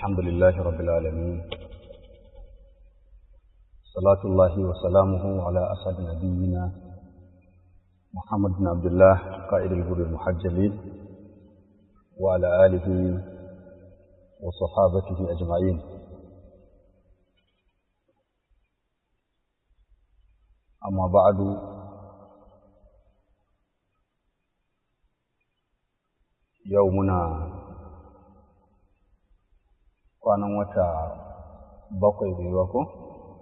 الحمد لله رب العالمين صلاة الله وسلامه على أسعد نبينا محمد بن عبد الله قائد الهدى المحجلين وعلى آله وصحابته أجمعين أما بعد يومنا kwanan wata bakwai bai ba ko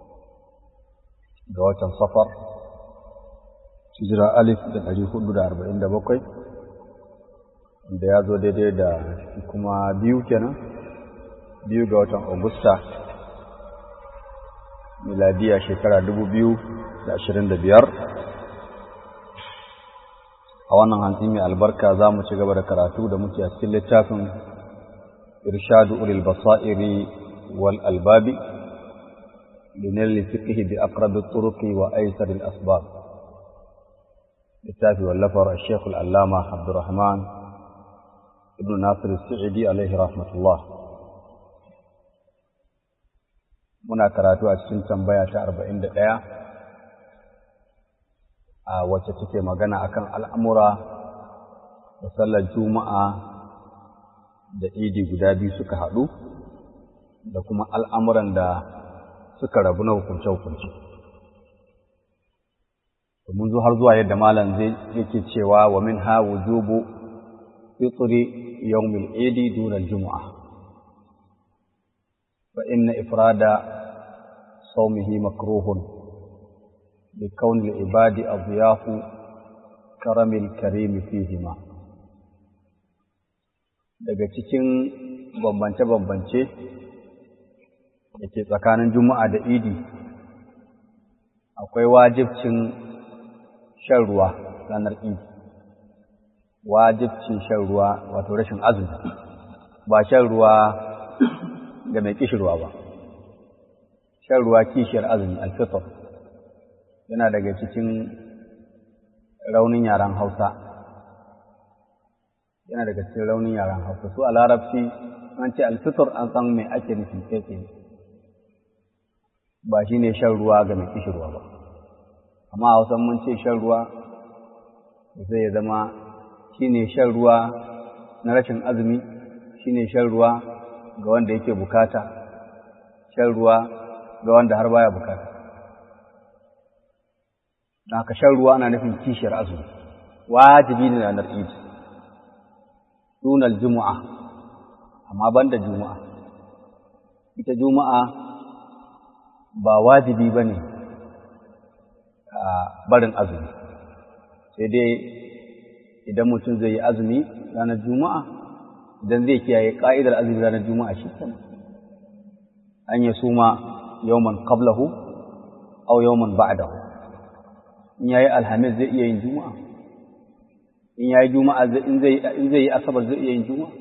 ga watan safar hijira alif da ɗari hudu da arba'in da bakwai da ya zo daidai da kuma biyu kenan biyu ga watan augusta miladiya shekara dubu biyu da ashirin da biyar a wannan hantsi mai albarka za mu ci gaba da karatu da muke a cikin littafin إرشاد أولي البصائر والألباب لنيل الفقه بأقرب الطرق وأيسر الأسباب للتافي واللفر الشيخ العلامة عبد الرحمن ابن ناصر السعدي عليه رحمة الله muna karatu a cikin tambaya ta arba'in da ɗaya a wacce take magana akan al'amura da sallar juma'a da idi guda biyu suka haɗu da kuma al'amuran da suka rabu na hukunce-hukunce. mun zo har zuwa yadda malam zai yake cewa wa min ha wujubu fitri yawmil idi dunar juma'a fa inna ifrada saumihi makruhun bi kaunil ibadi adiyafu karamil karimi fihima daga cikin bambance-bambance da ke tsakanin juma'a da idi akwai wajibcin shan ruwa ranar idi wajibcin shan ruwa wato rashin azumi ba shan ruwa ga mai kishirwa ba shan ruwa kishiyar azumi alfitar yana daga cikin raunin yaren hausa yana daga cikin raunin yaren hausa su a larabci an ce alfitur an san mai ake nufi kai tsaye ba shi ne shan ruwa ga mai kishirwa ba amma a hausa mun ce shan ruwa zai ya zama shi ne shan ruwa na rashin azumi shi ne shan ruwa ga wanda yake bukata shan ruwa ga wanda har baya bukata haka shan ruwa ana nufin kishiyar azumi wajibi ne ranar idi dunal juma'a amma banda juma'a ita juma'a ba wajibi bane a barin azumi sai dai idan mutum zai yi azumi ranar juma'a idan zai kiyaye ka'idar azumi ranar juma'a shi kenan an ya suma yawman qablahu aw yawman ba'dahu in yayi alhamis zai iya yin juma'a in ya yi juma'a in zai yi asabar zai iya yin juma'a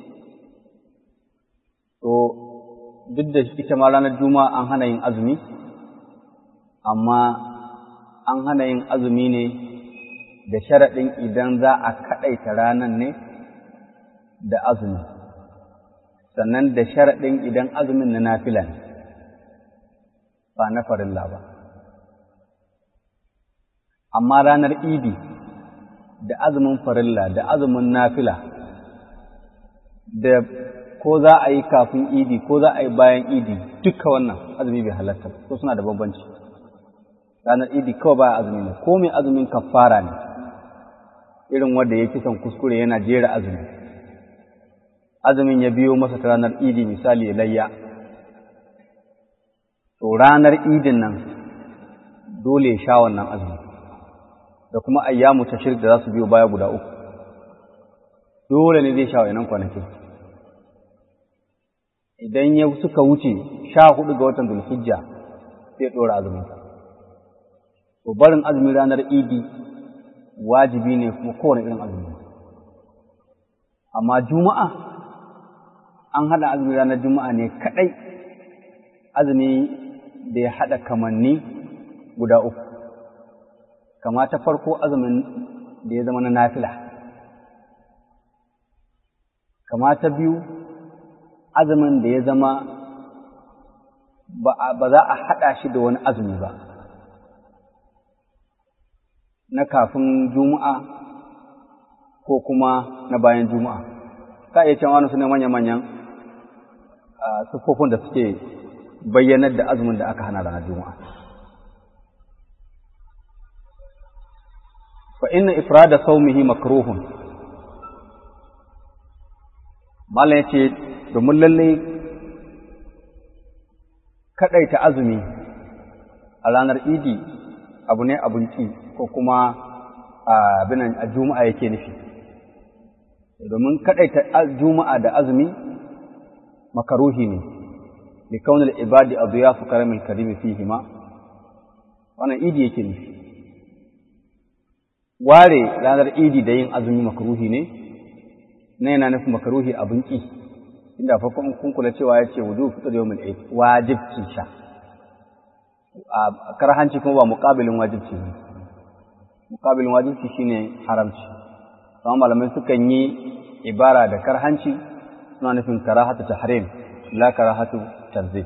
to duk da ita ma ranar juma'a an hana yin azumi amma an hana yin azumi ne da sharaɗin idan za a kaɗaita ranar ne da azumi sannan da sharaɗin idan azumin na nafila ne ba na farilla ba amma ranar idi da azumin farilla da azumin nafila da ko za a yi kafin idi ko za a yi bayan idi duka wannan azumi bai halatta ko suna da bambanci ranar idi kawai ba azumi ne ko mai azumin kafara ne irin wanda ya kisan kuskure yana jera azumi azumin ya biyo masa ta ranar idi misali ya layya to ranar idin nan dole ya sha wannan azumi da kuma ayyamu tashrik da za su biyo baya guda uku dole ne zai sha wayannan kwanakin idan ya suka wuce sha hudu ga watan zulhijja sai ɗora azumin to barin azumin ranar idi wajibi ne kuma kowane irin azumi amma juma'a an haɗa azumin ranar juma'a ne kaɗai azumi da ya haɗa kamanni guda uku kama ta farko azumin da ya zama na nafila kama ta biyu azumin da ya zama ba za a haɗa shi da wani azumi ba na kafin juma'a ko kuma na bayan juma'a ka iya cewa wani su ne manya-manyan siffofin da suke bayyanar da azumin da aka hana ranar juma'a fa inna ifrada saumihi makruhun mala ya ce domin lalle kaɗaita azumi a ranar idi abu ne abinci ko kuma abin a juma'a yake nufi domin kaɗaita juma'a da azumi makaruhi ne li kaunil ibadi adiyafu karamin karimi fihima wannan idi yake nufi ware ranar idi da yin azumi makaruhi ne na yana nufin makaruhi abin ƙi inda farkon kun kula cewa ya ce wudu fitar yau mil wajibcin sha a karhanci kuma ba muƙabilin wajibci ne muƙabilin wajibci shine haramci amma malamai sukan yi ibara da karhanci suna nufin karahatu tahrim la karahatu tanzih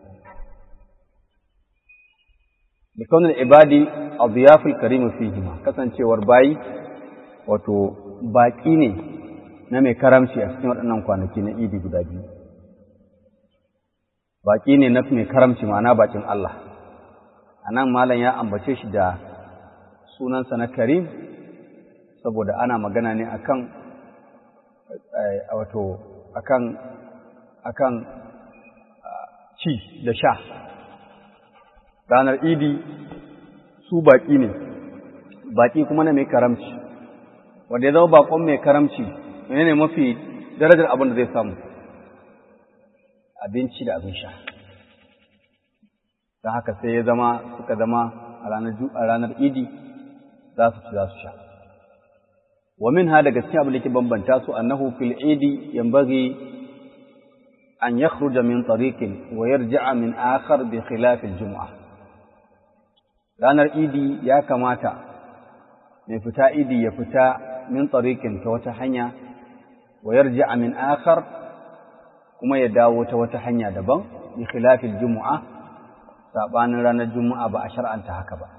bi kaunin ibadi adiyaful karim fihima kasancewar bayi wato baƙi ne na mai karamci a cikin waɗannan kwanaki na idi guda biyu baƙi ne na mai karamci ma'ana baƙin Allah a nan malam ya ambace shi da sunansa na karim saboda ana magana ne akan wato akan akan ci da sha ranar idi su baƙi ne baƙi kuma na mai karamci wanda ya zama baƙon mai karamci menene mafi darajar abin da zai samu abinci da abin sha don haka sai ya zama suka zama a ranar idi za su ci za su sha wa min ha daga cikin abin da ke bambanta su annahu fil idi yanbaghi an yakhruja min tariqin wa yarji'a min akhar bi khilaf al jum'ah ranar idi ya kamata mai fita idi ya fita min tariqin ta wata hanya wa yarji'a min akhar kuma ya dawo ta wata hanya daban bi khilafil jumu'a sabanin ranar jumu'a ba a shar'anta haka ba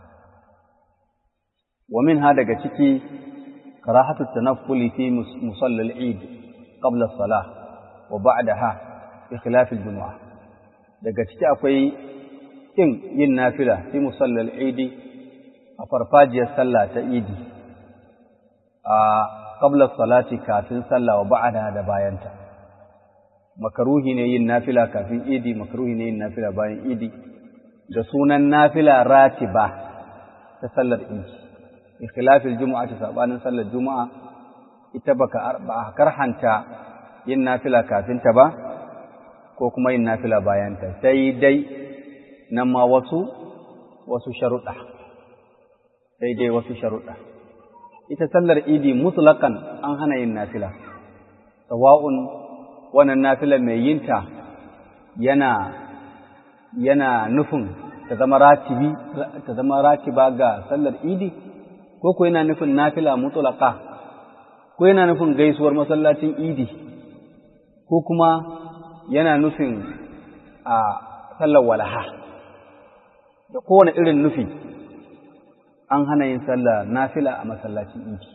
wa minha daga ciki karahatu tanaffuli fi musalla al-eid qabla as-salah wa ba'daha bi khilafil jumu'a daga ciki akwai kin yin nafila fi musalla al-eid a farfajiyar sallah ta idi a qabla salati kafin sallah wa ba'da da bayanta makaruhi ne yin nafila kafin idi makaruhi ne yin nafila bayan idi da sunan nafila ratiba ta sallar idi ikhlafil jumu'a ta sabanin sallar juma'a ita baka ba karhanta yin nafila kafin ta ba ko kuma yin nafila bayan ta sai dai nan ma wasu wasu sharuɗa sai dai wasu sharuɗa ita sallar idi mutlakan an hana yin nafila sawa'un wannan nafila mai yinta yana yana nufin ta zama ratibi ta zama ratiba ga sallar idi ko ko yana nufin nafila mutlaka ko yana nufin gaisuwar masallacin idi ko kuma yana nufin a sallar walaha da kowane irin nufi an hana yin sallar nafila a masallacin idi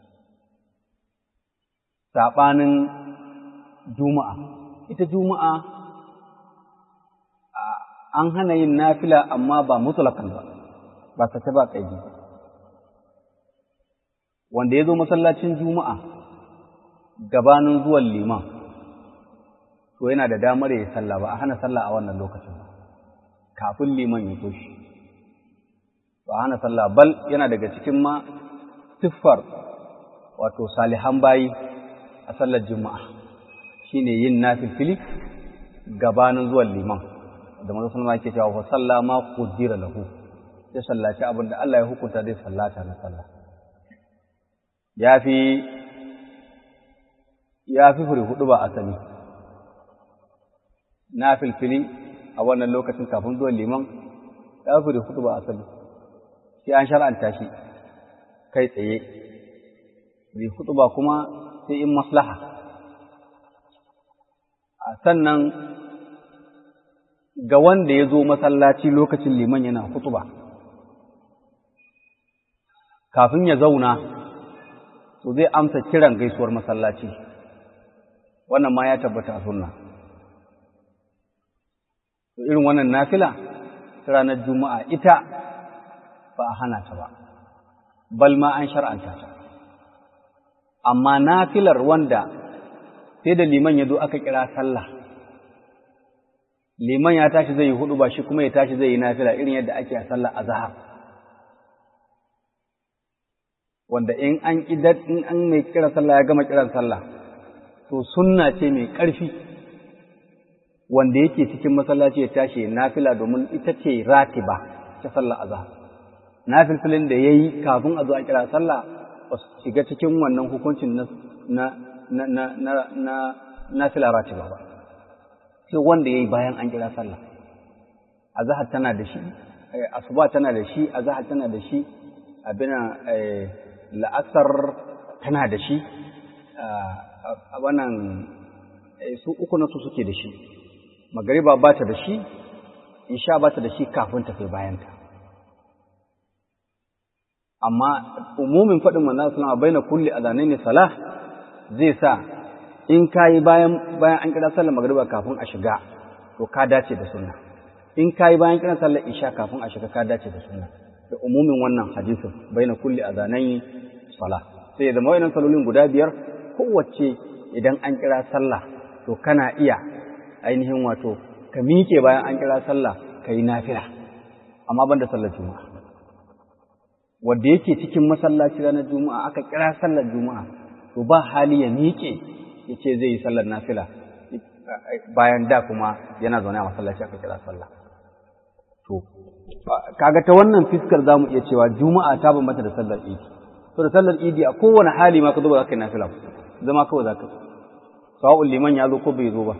saɓanin juma'a ita juma'a an hana yin nafila amma ba mutlakan ba ba ta ba kaidi wanda ya zo masallacin juma'a gabanin zuwan liman to yana da damar ya sallah ba a hana sallah a wannan lokacin kafin liman ya toshi ba a hana sallah bal yana daga cikin ma siffar wato salihan bayi a sallar juma'a shine yin nafilfili gabanin zuwan liman da manzo sallama yake cewa fa salla ma qudira lahu ya sallaci abin da Allah ya hukunta zai sallata na sallah yafi yafi furi hudu ba asali nafilfili a wannan lokacin kafin zuwan liman ya furi hudu ba asali sai an shar'anta shi kai tsaye bi hudu ba kuma sai in maslaha sannan ga wanda ya zo masallaci lokacin liman yana hutuba kafin ya zauna to zai amsa kiran gaisuwar masallaci wannan ma ya tabbata a sunna to irin wannan nafila ranar juma'a ita ba a hana ta ba bal ma an shar'anta ta amma nafilar wanda sai da liman ya zo aka kira sallah liman ya tashi zai yi hudu ba shi kuma ya tashi zai yi nafila irin yadda ake a sallah azhar wanda in an idan in an mai kira sallah ya gama kiran sallah to sunna ce mai ƙarfi wanda yake cikin masallaci ya tashi nafila domin ita ce ratiba ta sallah azhar nafilfilin da yayi kafin a zo a kira sallah ba su shiga cikin wannan hukuncin na na na na na na nafila ratiba ba sai wanda yayi bayan an kira sallah azhar tana da shi asuba tana da shi azhar tana da shi abina la'asar tana da shi a wannan su uku na su suke da shi magariba ba ta da shi isha ba ta da shi kafin ta kai bayanta amma umumin faɗin manzon sallama baina kulli ne salah zai sa in kayi bayan bayan an kira sallar magariba kafin a shiga to ka dace da sunna in kayi bayan kiran sallar isha kafin a shiga ka dace da sunna da umumin wannan hadisin baina kulli ne salah sai da mawa'inan salolin guda biyar kowace idan an kira sallah to kana iya ainihin wato ka miƙe bayan an kira sallah ka yi nafila amma ban da sallar juma'a wanda yake cikin masallaci ranar juma'a aka kira sallar juma'a to ba hali ya miƙe ya ce zai yi sallar nafila bayan da kuma yana zaune a masallaci aka kira sallah to kaga ta wannan fiskar za mu iya cewa juma'a ta bambanta da sallar idi to da sallar idi a kowane hali ma ka zo ba za ka yi nafila zama kawai za ka yi sawa'un liman ya zo ko bai zo ba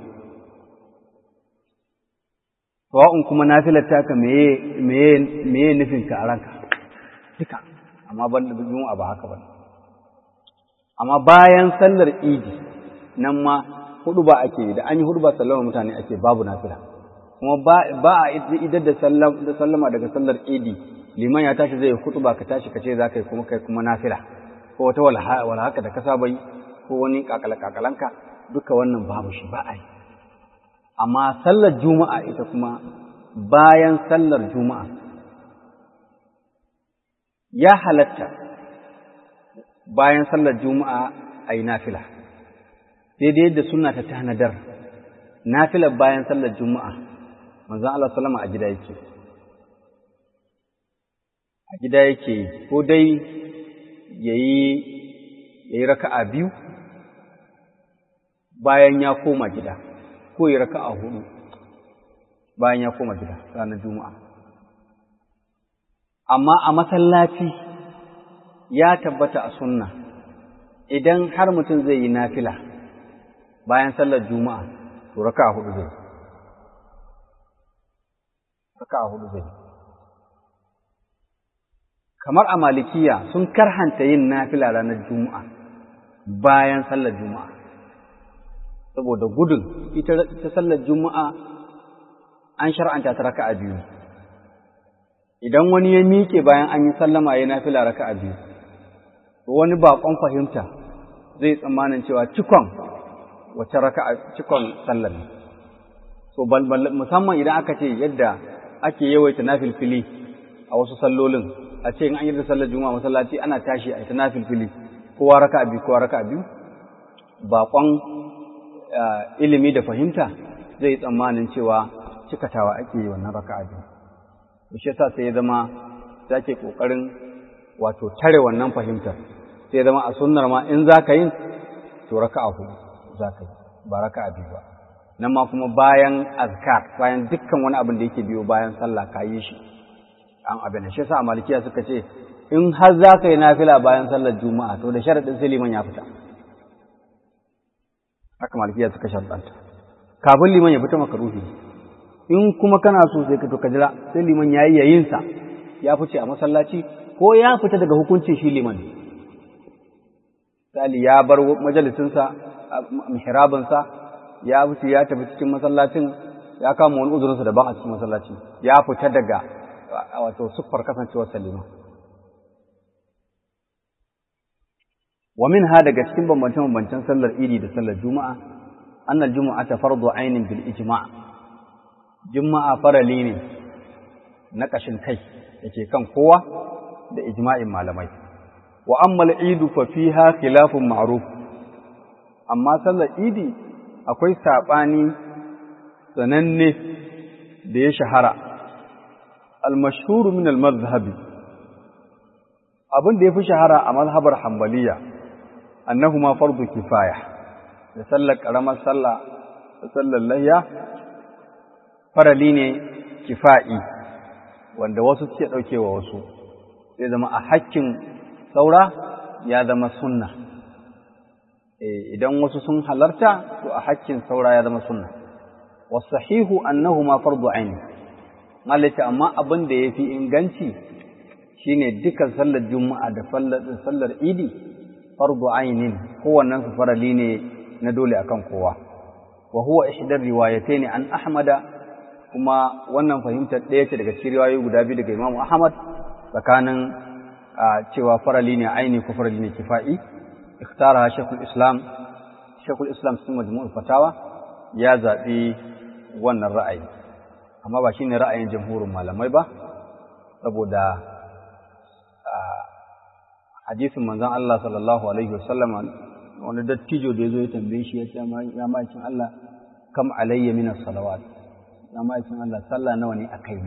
sawa'un kuma nafilar taka meye meye meye nufin ka a ranka duka amma ban da juma'a ba haka ba amma bayan sallar idi nan ma hudu ba ake yi da an yi hudu ba sallama mutane ake babu nafila kuma ba a idar da sallama daga sallar idi liman ya tashi zai hudu ba ka tashi ka ce za ka yi kuma kai kuma nafila ko wata wala haka da ka saba yi ko wani kakala-kakalanka duka wannan babu shi ba a yi amma sallar juma'a ita kuma bayan sallar juma'a ya halatta bayan sallar juma'a a yi nafila daidai yadda suna ta tanadar nafilar bayan sallar juma'a manzan Allah salama a gida yake a gida yake ko dai ya yi raka'a biyu bayan ya koma gida ko ya raka a hudu bayan ya koma gida ranar juma'a amma a masallaci ya tabbata a sunna idan har mutum zai yi nafila bayan sallar juma'a to raka a hudu zai raka a hudu zai kamar a malikiya sun karhanta yin nafila ranar juma'a bayan sallar juma'a saboda gudun ita sallar juma'a an shar'anta ta raka'a biyu idan wani ya miƙe bayan an yi sallama ya nafila raka'a biyu wani baƙon fahimta zai tsammanin cewa cikon wace raka'a cikon sallar ne so musamman idan aka ce yadda ake yawaita nafilfili a wasu sallolin a ce in an yi da sallar juma'a masallaci ana tashi a ita nafilfili kowa raka'a biyu kowa raka'a biyu baƙon ilimi da fahimta zai tsammanin cewa cikatawa ake yi wannan raka'a biyu to shi yasa sai ya zama zake kokarin wato tare wannan fahimtar sai ya zama a sunnar ma in zaka yin to raka'a hudu zaka yi ba raka'a biyu ba nan ma kuma bayan azkar bayan dukkan wani abin da yake biyo bayan sallah ka yi shi an abin shi yasa malikiya suka ce in har zaka yi nafila bayan sallar juma'a to da sharadin sai liman ya fita haka malikiya suka sharɗanta kafin liman ya fita makaruhi in kuma kana so sai ka to ka jira sai liman ya yi yayinsa ya fice a masallaci ko ya fita daga hukuncin shi liman misali ya bar majalisinsa mihrabinsa ya wuce ya tafi cikin masallacin ya kama wani uzurinsa daban a cikin masallaci ya fita daga wato siffar kasancewar salima wa min ha daga cikin bambance-bambancen sallar idi da sallar juma'a annal juma'a ta fardu ainin bil ijma' juma'a farali ne na kashin kai yake kan kowa da ijma'in malamai wa amma al-idu fa fiha khilafun ma'ruf amma sallar idi akwai sabani sananne da ya shahara al-mashhur min al-madhhab abin da yafi shahara a mazhabar hanbaliya annahuma fardu kifaya da sallar karamar sallah da sallar layya farali ne kifa'i wanda wasu suke daukewa wasu sai zama a hakkin saura ya zama sunna idan wasu sun halarta to a hakkin saura ya zama sunna wasahihu annahuma fardu aini malaka amma abin da yafi inganci shine dukan sallar juma'a da sallar idi fardu ainin kowannen su farali ne na dole akan kowa wa huwa ihdar riwayatayn an ahmada kuma wannan fahimtar ɗaya ce daga cikin riwayoyi guda biyu daga Imam Ahmad tsakanin cewa farali ne aini ko farali ne kifa'i ikhtara Sheikhul Islam Sheikhul Islam cikin majmu'ul fatawa ya zaɓi wannan ra'ayi amma ba shine ra'ayin jamhurin malamai ba saboda hadisin manzon Allah sallallahu alaihi wasallam wani dattijo da yazo ya tambaye shi ya ce ya ma'aikin Allah kam alayya min as-salawat ya ma'aikin Allah sallah nawa ne a kaina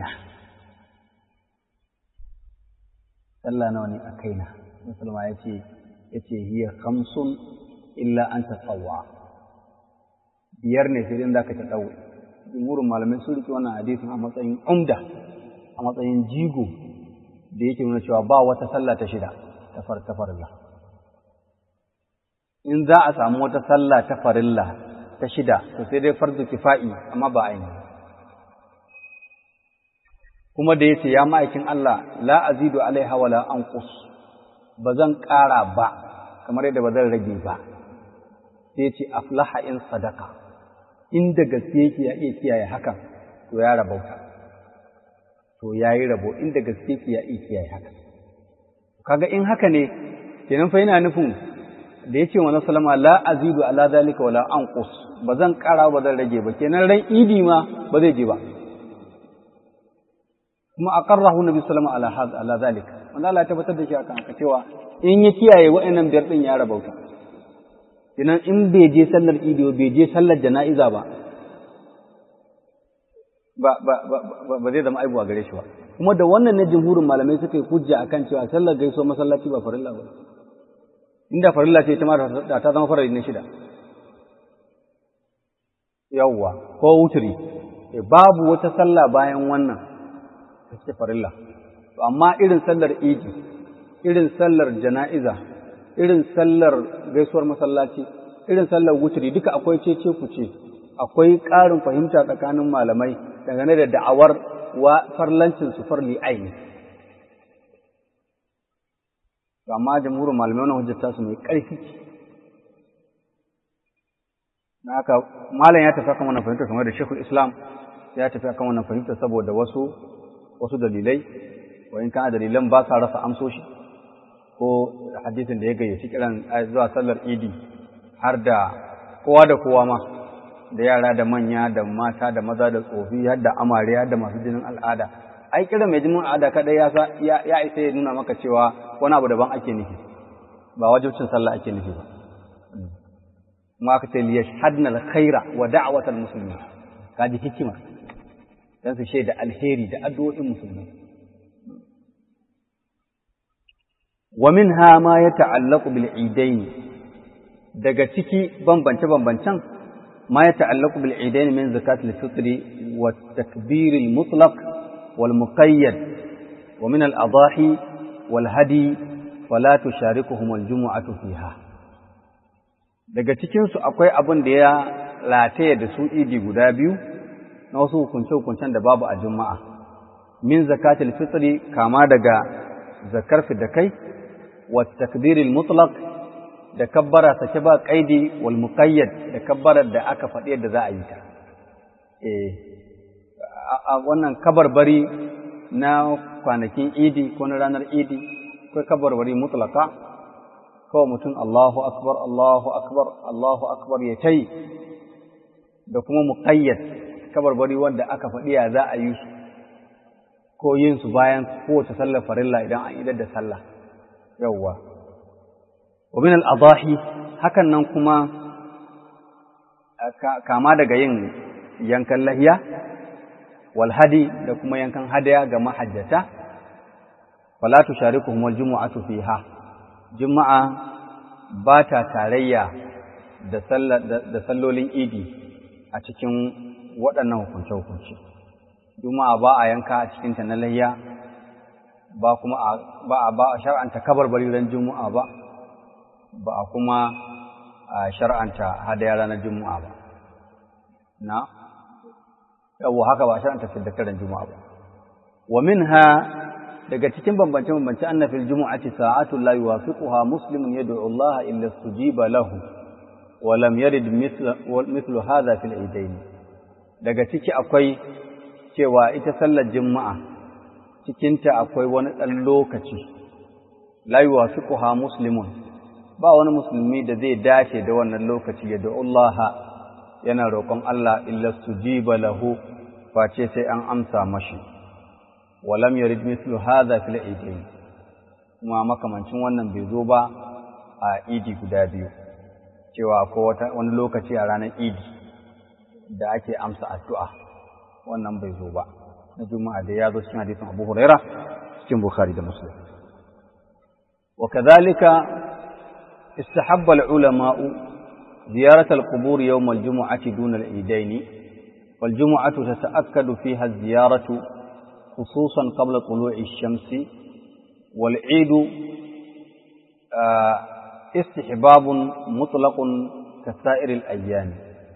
sallah nawa ne a kaina musulma ya ce ya ce hiya khamsun illa an tatawwa biyar ne sai dai zaka ta dawo jumhurin malamai sun rike wannan hadisin a matsayin umda a matsayin jigo da yake nuna cewa ba wata sallah ta shida ta far ta farilla in za a samu wata sallah ta farilla ta shida to sai dai fardu kifa'i amma ba ainihi kuma da yace ya ma'aikin Allah la azidu alaiha wala anqus bazan ƙara ba kamar yadda bazan rage ba sai yace aflaha in sadaka inda gaske yake ya iya kiyaye hakan to ya rabauta to yayi rabo inda gaske yake ya iya kiyaye hakan kaga in haka ne kenan fa yana nufin da yace wa sallama la azidu ala zalika wala anqus bazan ƙara ba zan rage ba kenan ran idi ma ba zai je ba kuma aqarrahu nabi sallallahu alaihi wasallam ala zalika wanda Allah ya tabbatar da shi akan haka cewa in ya kiyaye wa'annan biyar din ya rabauta idan in bai je sallar idi bai je sallar jana'iza ba ba ba ba ba zai zama aibu a gare shi ba kuma da wannan ne jumhurin malamai suka yi hujja akan cewa sallar gaiso masallaci ba farilla ba inda farilla ce ita ma da ta zama farilla ne shida yawwa ko wuturi babu wata sallah bayan wannan ta farilla amma irin sallar idi irin sallar jana'iza irin sallar gaisuwar masallaci irin sallar wuturi duka akwai cece kuce akwai ƙarin fahimta tsakanin malamai dangane da da'awar wa farlancin su farli aini amma jamhurin malamai wannan hujjar su mai ƙarfi na haka malam ya tafi akan wannan fahimta kamar da shekul islam ya tafi akan wannan fahimta saboda wasu wasu dalilai wa in kana dalilan ba sa rasa amsoshi ko hadisin da ya gayyaci kiran zuwa sallar idi har da kowa da kowa ma da yara da manya da mata da maza da tsofi har da amare har da masu jinin al'ada ai kiran mai jinin al'ada kadai ya ya isa ya nuna maka cewa wani abu daban ake nufi ba wajibcin sallah ake nufi ba kuma aka ce liyashhadna al-khaira wa da'watal muslimin kaji hikima dan su shaida alheri da addu'o'in musulmai wa minha ma yata'allaqu bil idain daga ciki bambance bambancen ma yata'allaqu bil idain min zakatil fitri wa takbir al mutlaq wal muqayyad wa min al adahi wal hadi fala tusharikuhum al jumu'atu fiha daga cikin su akwai abin da ya rataye da su idi guda biyu na wasu hukunce-hukuncen da babu a juma'a min zakatil fitri kama daga zakar da kai wa takbiril mutlaq da kabbara sake ba kaidi wal muqayyad da kabbarar da aka faɗi yadda za a yi ta eh a wannan kabarbari na kwanakin idi ko na ranar idi ko kabarbari mutlaka kawai mutum Allahu akbar Allahu akbar Allahu akbar ya tai da kuma muqayyad kabarbari wanda aka faɗi ya za a yi su ko yin su bayan kowace sallar farilla idan an idar da sallah yawwa wa min al-adahi hakan nan kuma kama daga yin yankan lahiya wal hadi da kuma yankan hadaya ga mahajjata fala tusharikuhum wal jumu'atu fiha juma'a ba ta tarayya da da sallolin idi a cikin waɗannan hukunce-hukunce juma'a ba a yanka a cikinta na lahiya ba kuma ba a ba a shar'anta kabarbari ran juma'a ba ba a kuma shar'anta hadaya ranar juma'a ba na yawo haka ba shar'anta fiddakaran juma'a ba wa minha daga cikin bambance bambance anna fil jumu'ati sa'atu la yuwafiquha muslimun yad'u Allah illa sujiba lahu wa lam yarid mithlu hadha fil idain daga ciki akwai cewa ita sallar juma'a cikinta akwai wani ɗan lokaci la yuwafiquha muslimun ba wani musulmi da zai dace da wannan lokaci ya da Allah yana roƙon Allah illa sujiba lahu face sai an amsa mashi walam yarid mithlu hadha fil idain kuma makamancin wannan bai zo ba a idi guda biyu cewa akwai wani lokaci a ranar idi da ake amsa addu'a wannan bai zo ba na juma'a da ya zo cikin hadisin Abu Huraira cikin Bukhari da Muslim wa kadhalika istahabba al-ulama'u ziyarat al-qubur yawm al-jum'ati dun al-eidain wal jum'atu tata'akkadu fiha az-ziyaratu khususan qabla tulu'i ash-shamsi wal 'eid istihbabun mutlaqun kasa'ir al-ayyam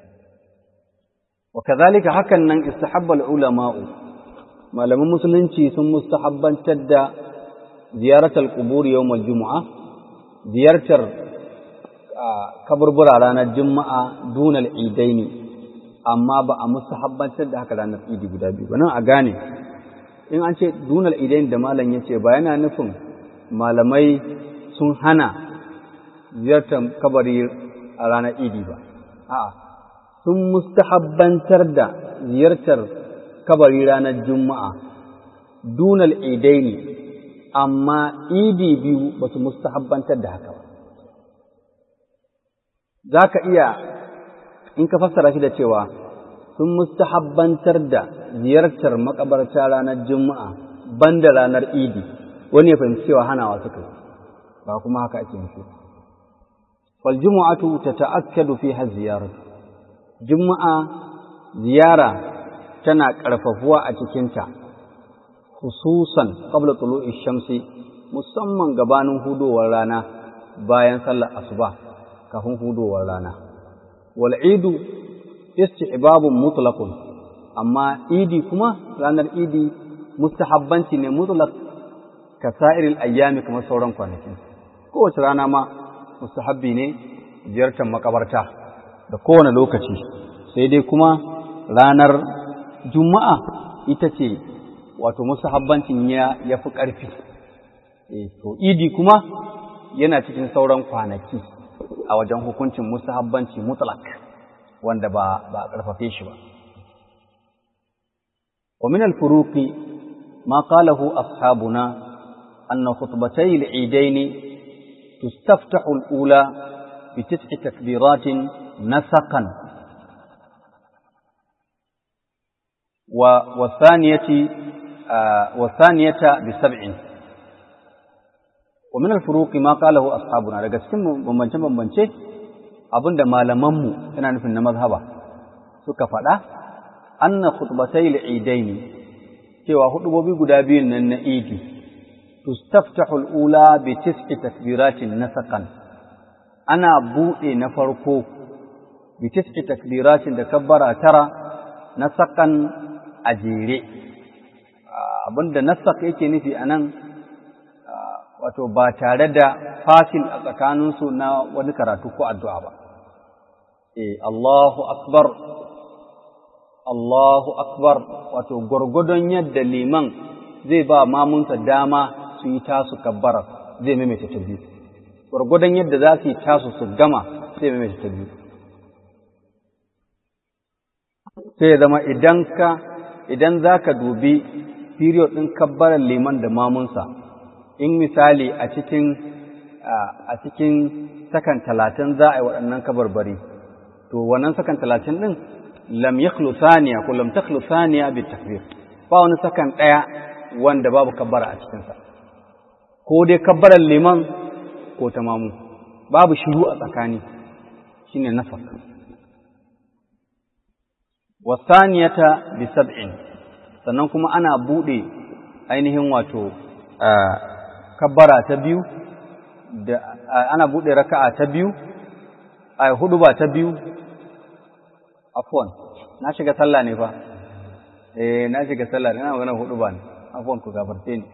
وكذلك hakan nan istahabba al-ulama'u malaman musulunci sun mustahabbantar da ziyaratar qubur yawm al-jumu'a ziyartar kaburbura ranar juma'a dunal idaini amma ba a mustahabbantar da haka ranar idi guda biyu ba nan a gane in an ce dunal idaini da malam yace ba yana nufin malamai sun hana ziyartar kabari a ranar idi ba a'a sun mustahabbantar da ziyartar kabari ranar Juma'a, dunal idaini, amma idi biyu ba su mustahabbantar da haka ba. Za ka iya, in ka fassara shi da cewa, sun mustahabbantar da ziyartar makabarta ranar Juma'a banda ranar idi, wani ya fahimci cewa hanawa suka yi, ba kuma haka ake nufi. Fal jumu'atu ta ta'akkadu fi ziyaratu. Juma'a ziyara tana ƙarfafuwa a cikinta, hususan ƙabla tulu'i shamsi musamman gabanin hudowar rana bayan sallar asuba kafin hudowar rana. Wal idu isti'babun mutlaqun amma idi kuma ranar idi mustahabbanci ne mutlaq ka sa'iril ayyami kamar sauran kwanakin. Kowace rana ma mustahabbi ne ziyartar makabarta. da kowane lokaci sai dai kuma ranar juma'a ita ce wato musahabbancin ya ya fi ƙarfi to idi kuma yana cikin sauran kwanaki a wajen hukuncin musahabbanci mutlak wanda ba ba a ƙarfafe shi ba wa min al-furuqi ma qalahu ashabuna anna khutbatay al-eidain tustaftahu al-ula bi tis'i takbiratin نسقا والثانية والثانية بسبع ومن الفروق ما قاله أصحابنا daga cikin bambance bambance abinda malamanmu ina nufin na mazhaba suka faɗa anna khutbatay al-eidain cewa hudubobi guda biyun nan na idi tustaftahu al-ula bi tis'i takbiratin nasaqan ana buɗe na farko bitis'i takbiratin da kabbara tara na sakan a jere abinda nasak yake nufi a nan wato ba tare da fasil a tsakaninsu na wani karatu ko addu'a ba eh Allahu akbar Allahu akbar wato gwargwadon yadda liman zai ba mamunsa dama su yi tasu kabbara zai maimaita ta biyu gwargwadon yadda za su yi tasu su gama zai maimaita ta biyu sai ya zama idan ka idan za ka dubi period ɗin kabbarar liman da mamunsa in misali a cikin a cikin sakan talatin za a yi waɗannan kabarbari to wannan sakan talatin ɗin lam yakhlu thaniya ko lam takhlu thaniya bi takbir ba wani sakan ɗaya wanda babu kabbara a cikinsa ko dai kabbarar liman ko ta mamu babu shiru a tsakani shine nafak wasaniyata bi sab'in sannan kuma ana bude ainihin wato kabbara ta biyu da ana bude raka'a ta biyu ai hudu ba ta biyu afwan na shiga sallah ne fa eh na shiga sallah ina magana hudu ba ne afwan ku gafarce ni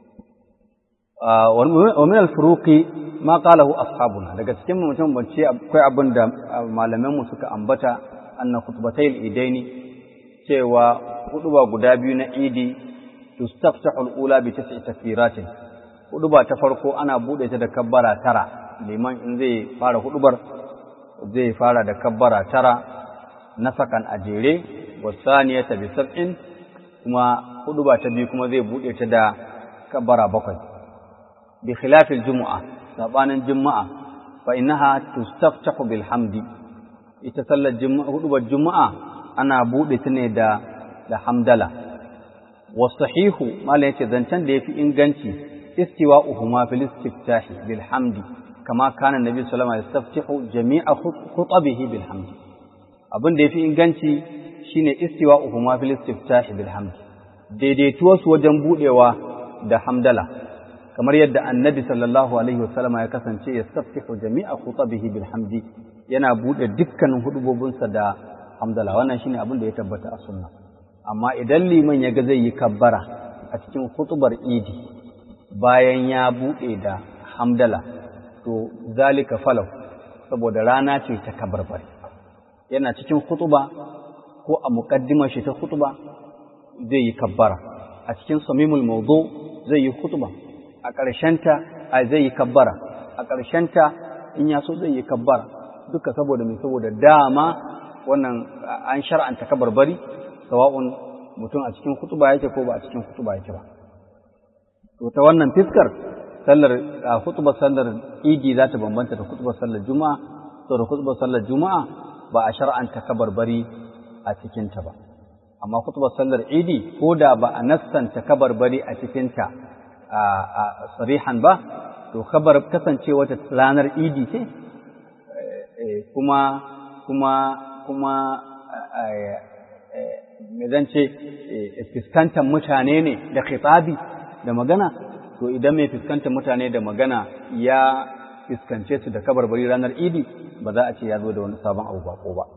wa min al-furuqi ma qalahu ashabuna daga cikin mutum bance akwai abin da malaman mu suka ambata anna khutbatay al-idaini cewa huduba guda biyu na idi tustaftahu al-ula bi tis'i takbiratin huduba ta farko ana bude ta da kabbara tara liman in zai fara hudubar zai fara da kabbara tara nasakan a jere wasaniyata bi sab'in kuma huduba ta biyu kuma zai bude ta da kabbara bakwai bi khilafil jumu'a sabanin juma'a fa innaha tustaftahu bil hamdi ita sallar juma'a hudubar juma'a ana bude ta ne da da hamdala wasahihu mala yace zancen da yafi inganci istiwa'uhuma fil istiftahi bil hamdi kama kana nabi sallallahu alaihi wasallam yastaftihu jami'a khutabihi bil hamdi abin da yafi inganci shine istiwa'uhuma fil istiftahi bil hamdi daidaituwar su wajen budewa da hamdala kamar yadda annabi sallallahu alaihi wasallam ya kasance yastaftihu jami'a khutabihi bil hamdi yana bude dukkanin hudubobinsa da hamdala wannan shine abin da ya tabbata a sunna amma idan liman ya ga zai yi kabbara a cikin hutubar idi bayan ya buɗe da hamdala to zalika falau saboda rana ce ta kabarbari yana cikin hutuba ko a muƙaddimar shi ta hutuba zai yi kabbara a cikin samimul mawdu zai yi hutuba a ƙarshenta a zai yi kabbara a ƙarshenta in ya so zai yi kabbara duka saboda mai saboda dama wannan an shar'anta kabarbari sawa'un mutum a cikin hutuba yake ko ba a cikin hutuba yake ba to ta wannan fiskar sallar hutubar sallar idi za ta bambanta da hutubar sallar juma'a to da hutubar sallar juma'a ba a shar'anta kabarbari a cikin ta ba amma hutubar sallar idi ko da ba a nassanta kabarbari a cikin ta a sarihan ba to kabar kasancewa ta ranar idi ce kuma kuma kuma me zan ce fuskantar mutane ne da khitabi da magana to idan mai fuskantar mutane da magana ya fuskance su da kabarbari ranar idi ba za a ce ya zo da wani sabon abu bako ba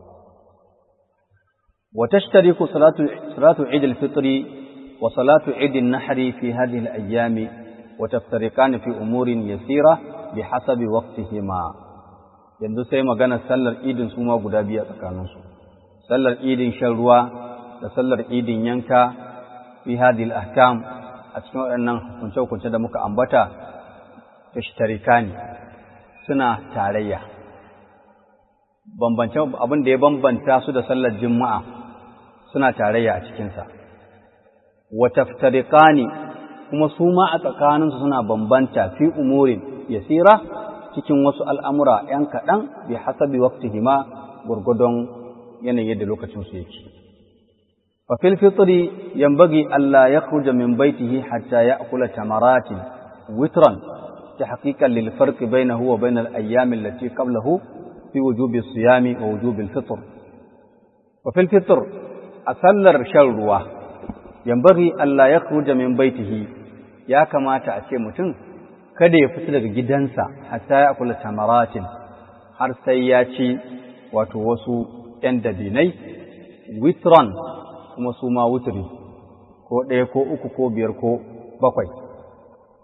wa tashtariku salatu salatu eid al-fitr wa salatu eid an-nahr fi hadhihi al-ayyam wa taftariqan fi umurin yasira bihasabi waqtihima yanzu sai magana sallar idin su ma guda biyu a tsakaninsu sallar idin shan ruwa da sallar idin yanka fi hadhihi al-ahkam a cikin waɗannan hukunce-hukunce da muka ambata ta ne suna tarayya bambance abin da ya bambanta su da sallar juma'a suna tarayya a cikinsa wata ne kuma su ma a tsakaninsu suna bambanta fi umurin yasira cikin wasu al'amura ‘yan kaɗan bi hasabi wakti hima gwargwadon yanayi da lokacinsu yake. ففي الفطر ينبغي ألا يخرج من بيته حتى يأكل تمرات وترا تحقيقا للفرق بينه وبين الأيام التي قبله في وجوب الصيام ووجوب الفطر وفي الفطر أسلر شروا ينبغي ألا يخرج من بيته يا كما تأتي متن kada ya fita daga gidansa hatta ya kula tamaratin har sai ya ci wato wasu ‘yan dabinai witron kuma su ma wuturi ko ɗaya ko uku ko biyar ko bakwai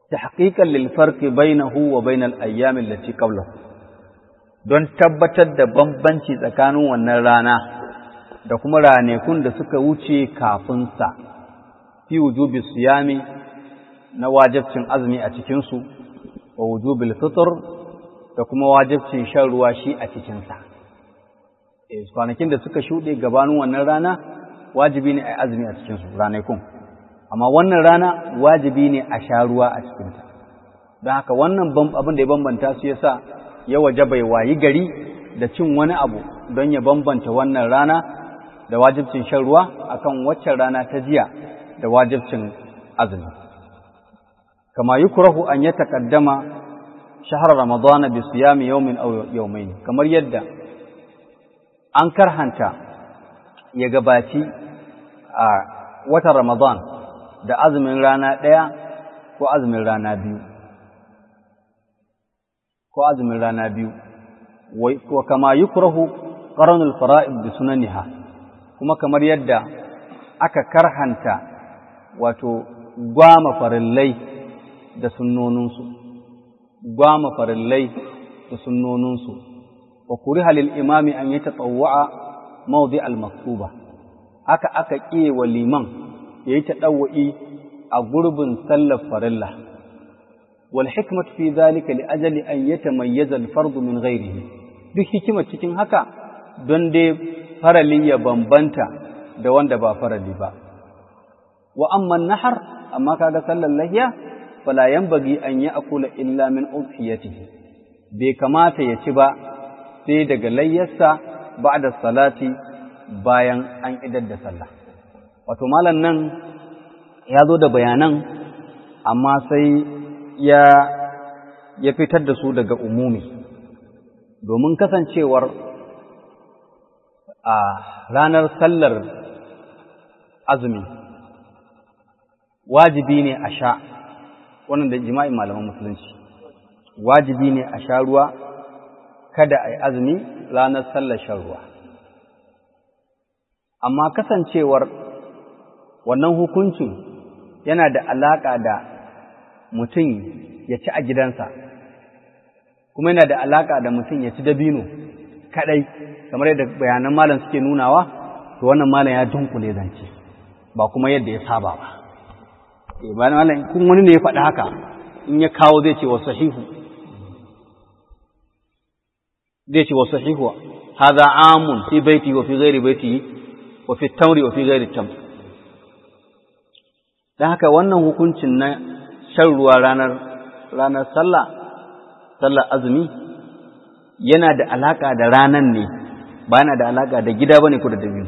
tahqiqan lil farqi bainahu wa bainal ayyam allati qablahu don tabbatar da bambanci tsakanin wannan rana da kuma ranakun da suka wuce kafin sa fi wujubi siyami na wajibcin azumi a cikin su wa wujubil fitr da kuma wajibcin shan ruwa shi a cikin sa eh kwanakin da suka shuɗe gabanin wannan rana wajibi ne a azumi a cikin su ranakun amma wannan rana wajibi ne a sha ruwa a cikinta don haka wannan abin da ya bambanta su yasa ya waje bai wayi gari da cin wani abu don ya bambanta wannan rana da wajibcin shan ruwa akan waccan rana ta jiya da wajibcin azumi kama yukrahu an ya taqaddama shahar ramadana bi siyami yawmin aw yawmayn kamar yadda an karhanta ya gabaci a watan ramadan da azumin rana ɗaya ko azumin rana biyu ko azumin rana biyu wa kama yukrahu qaranul fara'id bi sunaniha kuma kamar yadda aka karhanta wato gwama farillai da sunnoninsu gwama farillai da sunnoninsu wa kuriha lil imami an yatatawwa mawdi al maktuba haka aka ƙiye wa liman ya yi taɗawa'i a gurbin sallar farilla. Wal hikmat fi zalika li ajali an ya tamayyaza al-fardu min ghairihi duk hikimar cikin haka don dai farali ya bambanta da wanda ba farali ba. Wa amma nahar amma kaga sallar lahiya fala yanbaghi an ya'kula illa min udhiyatihi bai kamata ya ci ba sai daga layyarsa ba'da salati bayan an idar da sallah. wato malam nan ya zo da bayanan amma sai ya ya fitar da su daga umumi domin kasancewar a ranar sallar azumi wajibi ne a sha wannan da jima'in malaman musulunci wajibi ne a sha ruwa kada a yi azumi ranar sallar shan ruwa amma kasancewar wannan hukuncin yana da alaƙa da mutum ya ci a gidansa kuma yana da alaƙa da mutum ya ci dabino kaɗai kamar yadda bayanan malam suke nunawa to wannan malam ya dunkule zance ba kuma yadda ya saba ba bayan malam kun wani ne ya faɗi haka in ya kawo zai ce wa sahihu zai ce wa sahihu hadha amun fi baiti wa fi ghairi baiti wa fi tamri wa fi ghairi tamri don haka wannan hukuncin na shan ruwa ranar ranar sallah sallar azumi yana da alaka da ranan ne ba yana da alaka da gida bane ko da dabi'u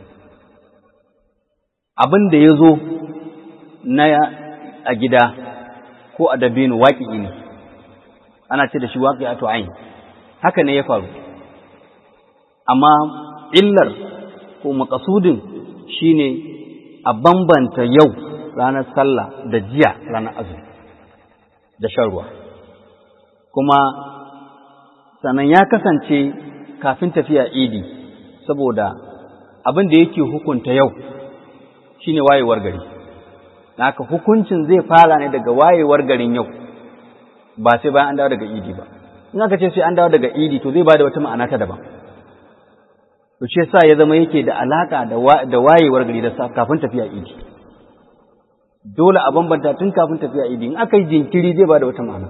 abin da ya zo na a gida ko a dabino waƙi ne ana ce da shi waƙi a tu'ain haka ne ya faru amma illar ko makasudin shine a bambanta yau ranar sallah da jiya ranar azumi da shan ruwa kuma sannan ya kasance kafin tafiya idi saboda abin da yake hukunta yau shine wayewar gari haka hukuncin zai fara ne daga wayewar garin yau ba sai bayan an dawo daga idi ba in aka ce sai an dawo daga idi to zai bada wata ma'ana ta daban to shi yasa ya zama yake da alaka da wayewar gari da kafin tafiya idi dole a bambanta tun kafin tafiya idi in aka yi jinkiri zai ba da wata ma'ana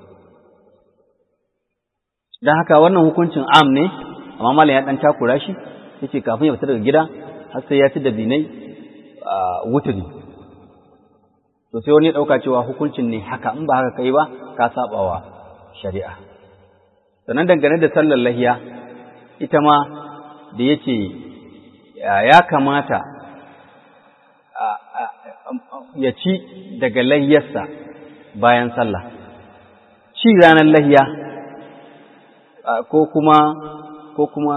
don haka wannan hukuncin am ne amma malam ya dan takura shi yace kafin ya fita daga gida har sai ya ci da binai a wuturi to sai wani ya dauka cewa hukuncin ne haka in ba haka kai ba ka sabawa shari'a sannan dangane da sallar lahiya ita ma da yace ya kamata ya ci daga layyarsa bayan sallah ci ranar lahiya ko kuma ko kuma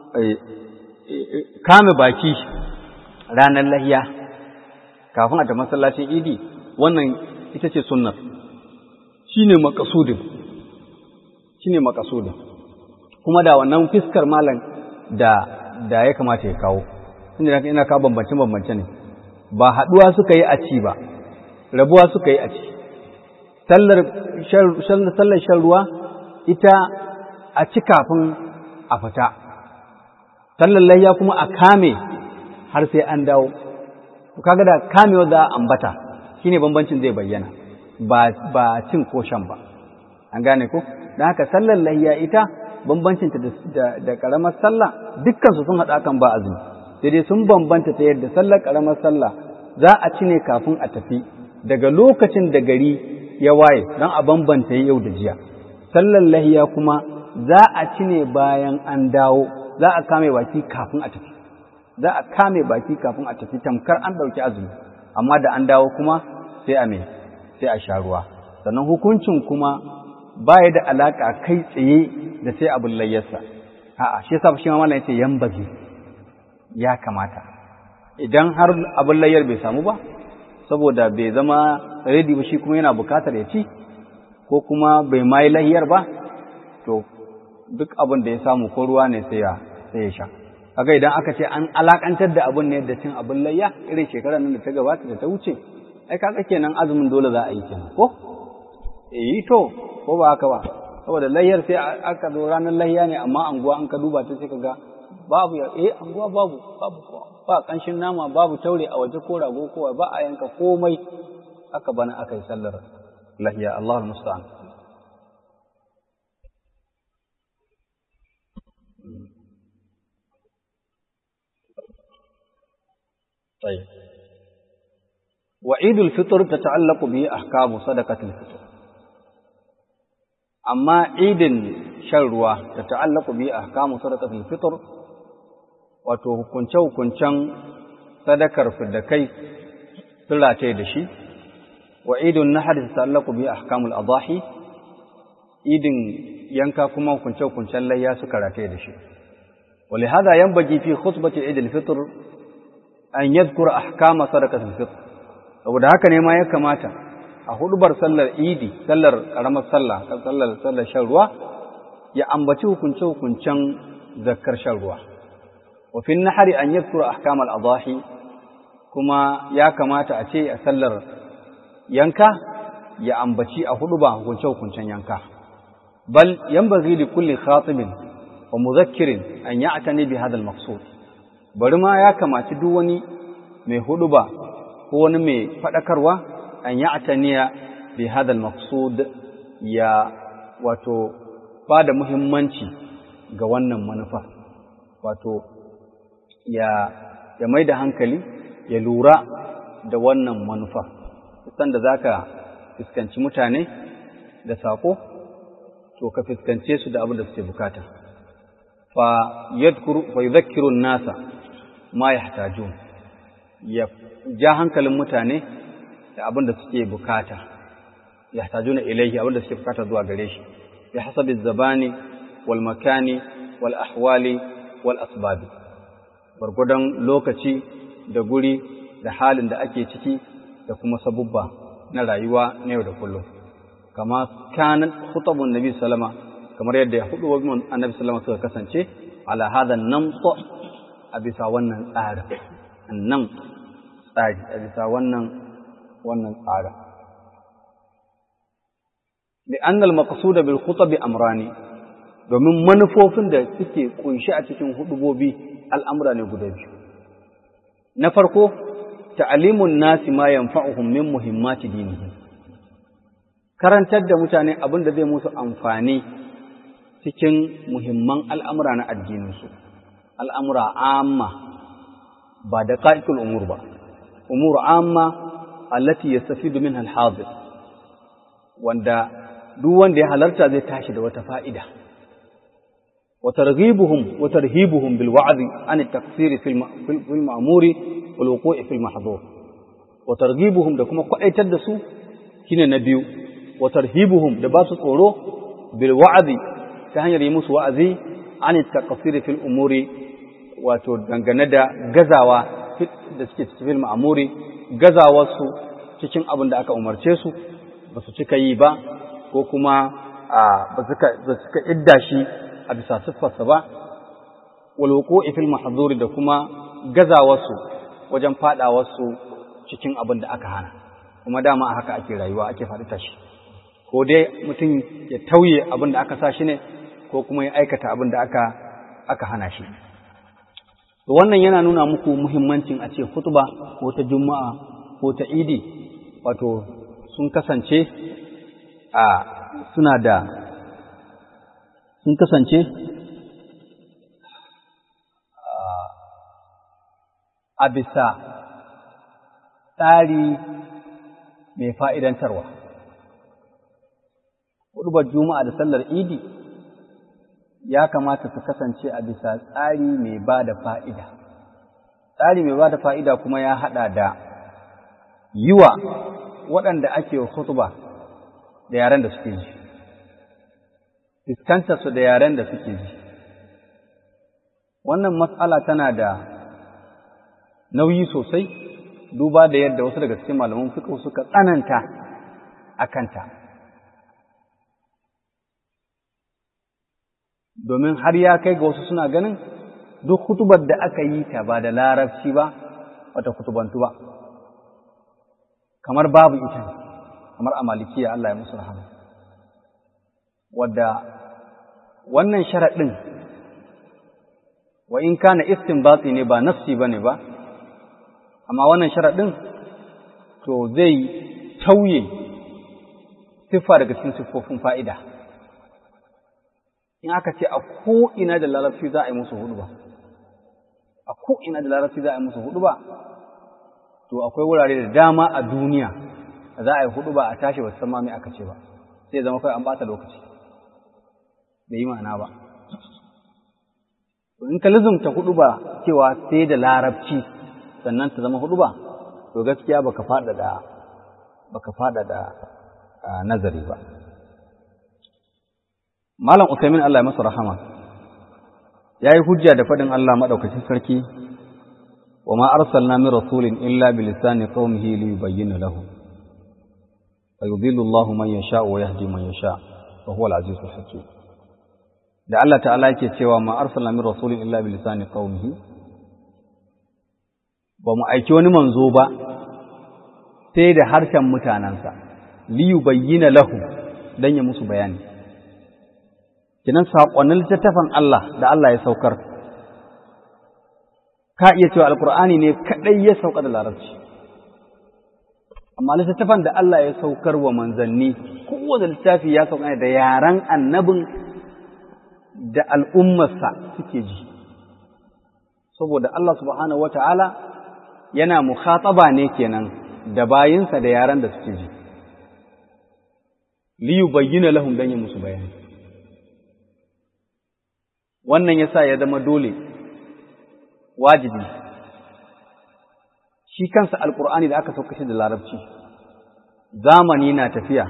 kame baki ranar lahiya kafin a ta masallacin idi wannan ita ce sunnar shi ne makasudin shi ne makasudin kuma da wannan fiskar malam da da ya kamata ya kawo inda ina kawo bambance-bambance ne ba haɗuwa suka yi a ci ba rabuwa suka yi a ci sallar sallar shan ruwa ita a ci kafin a fita sallar layya kuma a kame har sai an dawo kaga da kamewa za a ambata shine bambancin zai bayyana ba ba cin ko shan ba an gane ko dan haka sallar layya ita bambancin ta da da karamar sallah dukkan su sun hada kan ba azumi sai dai sun bambanta ta yadda sallar karamar sallah za a ci ne kafin a tafi daga lokacin da gari ya waye dan a bambanta yau da jiya sallar layya kuma za a ci ne bayan an dawo za a kame baki kafin a tafi za a kame baki kafin a tafi tamkar an ɗauki azumi amma da an dawo kuma sai a me sai a sha ruwa sannan hukuncin kuma baya da alaka kai tsaye da sai abin layyarsa a'a shi yasa shi ma mallan yace yambazi ya kamata idan har abin layyar bai samu ba saboda bai zama ready ba shi kuma yana bukatar ya ci ko kuma bai mai layyar ba to duk abin da ya samu ko ruwa ne sai ya sai ya sha kaga idan aka ce an alakantar da abin ne da cin abin layya irin shekarar nan da ta gabata da ta wuce ai kaga kenan azumin dole za a yi kenan ko eh to ko ba haka ba saboda layyar sai aka zo ranar layya ne amma anguwa an ka duba ta sai kaga babu ya eh anguwa babu babu ba kanshin nama babu taure a waje ko rago ko ba a yanka komai aka bana aka yi sallar lahiya Allahul musta'an طيب وعيد الفطر تتعلق به أحكام صدقة الفطر أما عيد شروة تتعلق به أحكام صدقة الفطر وتهكنشو كنشن صدقر في الدكي سلا تيدشي وعيد النحر تتعلق به أحكام الأضاحي عيد ينكا كما كنشو كنشن لا ياسكر تيدشي ولهذا ينبغي في خطبة عيد الفطر an yadkura ahkama sadaqatul fitr saboda haka ne ma ya kamata a hudubar sallar idi sallar karamar sallah sallar sallar shan ruwa ya ambaci hukunce hukuncen zakkar shan ruwa wa fi nahari an yadkura ahkamal adahi kuma ya kamata a ce a sallar yanka ya ambaci a huduba hukunce hukuncen yanka bal yanbaghi li kulli khatibin wa mudhakkirin an ya'tani bi hadha al-maqsud bari ma ya kamaci duk wani mai huduba ko wani mai faɗakarwa an yi ataniya bi hadal maqsud ya wato ba da muhimmanci ga wannan manufa wato ya ya mai da hankali ya lura da wannan manufa san da zaka fuskanci mutane da sako to ka fuskance su da abin da suke bukata fa yadhkuru fa yudhakkiru an-nasa ma yahtajun ya ja hankalin mutane da abin da suke bukata yahtajuna ilayhi abin da suke bukata zuwa gare shi bi hasabi zabani wal makani wal ahwali wal asbab gurgudan lokaci da guri da halin da ake ciki da kuma sabubba na rayuwa na yau da kullum kama kanan khutabun nabi sallama kamar yadda hudu wa annabi sallama suka kasance ala hadan namta a bisa wannan tsarin nan tsari a bisa wannan wannan tsarin bi annal maqsuda bil khutab amrani domin manufofin da suke kunshi a cikin hudubobi al'amura ne guda biyu na farko ta'alimun nasi ma yanfa'uhum min muhimmati dinihim karantar da mutane abin da zai musu amfani cikin muhimman al'amura na addininsu al'amura amma ba da ƙa'iƙul umur ba, umur amma allati ya safi domin alhazir, wanda duk wanda ya halarta zai tashi da wata fa'ida. وترغيبهم وترهيبهم بالوعظ عن التقصير في في المأمور والوقوع في المحظور وترغيبهم da kuma kwaitar da su shine na biyu wa tarhibuhum da ba su tsoro bil wa'zi ta hanyar yi musu wa'azi an taqsir fil umuri wato dangane da gazawa da suke cikin ma'amuri gazawar su cikin abin da aka umarce su ba su cika yi ba ko kuma ba suka idda shi a bisa siffarsa ba walwoko ifil mahzuri da kuma gazawarsu wajen fadawarsu cikin abin da aka hana kuma dama haka ake rayuwa ake faɗi tashi ko dai mutum ya tauye abin da aka sa shi ne ko kuma ya aikata abin da aka aka hana shi to wannan yana nuna muku muhimmancin a ce khutba ko ta juma'a ko ta idi wato sun kasance a suna da sun kasance a bisa tsari mai fa'idantarwa. Hudubar Juma'a da sallar Idi ya kamata su kasance a bisa tsari mai ba da fa'ida. Tsari mai ba da fa'ida kuma ya haɗa da yi wa waɗanda ake hutuba da yaren da suke ji, fuskantarsu da yaren da suke ji. Wannan matsala tana da nauyi sosai duba da yadda wasu daga cikin malaman fiqh suka tsananta a kanta domin har ya kai ga wasu suna ganin duk hutubar da aka yi ta ba da larabci ba wata kutubantu ba kamar babu ita kamar a malikiya Allah ya musu rahama wadda wannan sharaɗin wa in kana istinbati ne ba nassi bane ba amma wannan sharaɗin to zai tauye siffa daga cikin siffofin fa'ida in aka ce a ko'ina da larabci za a yi musu hudu ba a ko'ina da larabci za a yi musu hudu ba to akwai wurare da dama a duniya da za a yi hudu ba a tashi ba san ma mai aka ce ba sai zama kai an bata lokaci bai yi ma'ana ba in ka lizumta hudu ba cewa sai da larabci sannan ta zama hudu ba to gaskiya baka fada da baka fada da nazari ba malam usaimin Allah ya masa rahama yayi hujja da fadin Allah madaukakin sarki wa ma arsalna min rasulin illa bi lisani qaumihi li yubayyana lahu fa yudillu Allahu man yasha wa yahdi man yasha wa huwa al-azizul hakim da Allah ta'ala yake cewa ma arsalna min rasulin illa bi lisani qaumihi ba mu aiki wani manzo ba sai da harshen mutanensa liyu bayyana lahu don ya musu bayani kinan saƙonnin littattafan Allah da Allah ya saukar ka iya cewa alkur'ani ne kaɗai ya sauka da larabci amma littattafan da Allah ya saukar wa manzanni kowane littafi ya sauka ne da yaren annabin da al'ummarsa suke ji saboda Allah subhanahu wa ta'ala yana mukhataba ne kenan da bayinsa da yaran da suke ji li yubayyana lahum dan ya musu bayani wannan yasa ya zama dole wajibi shi kansa alqur'ani da aka sauka shi da larabci zamani na tafiya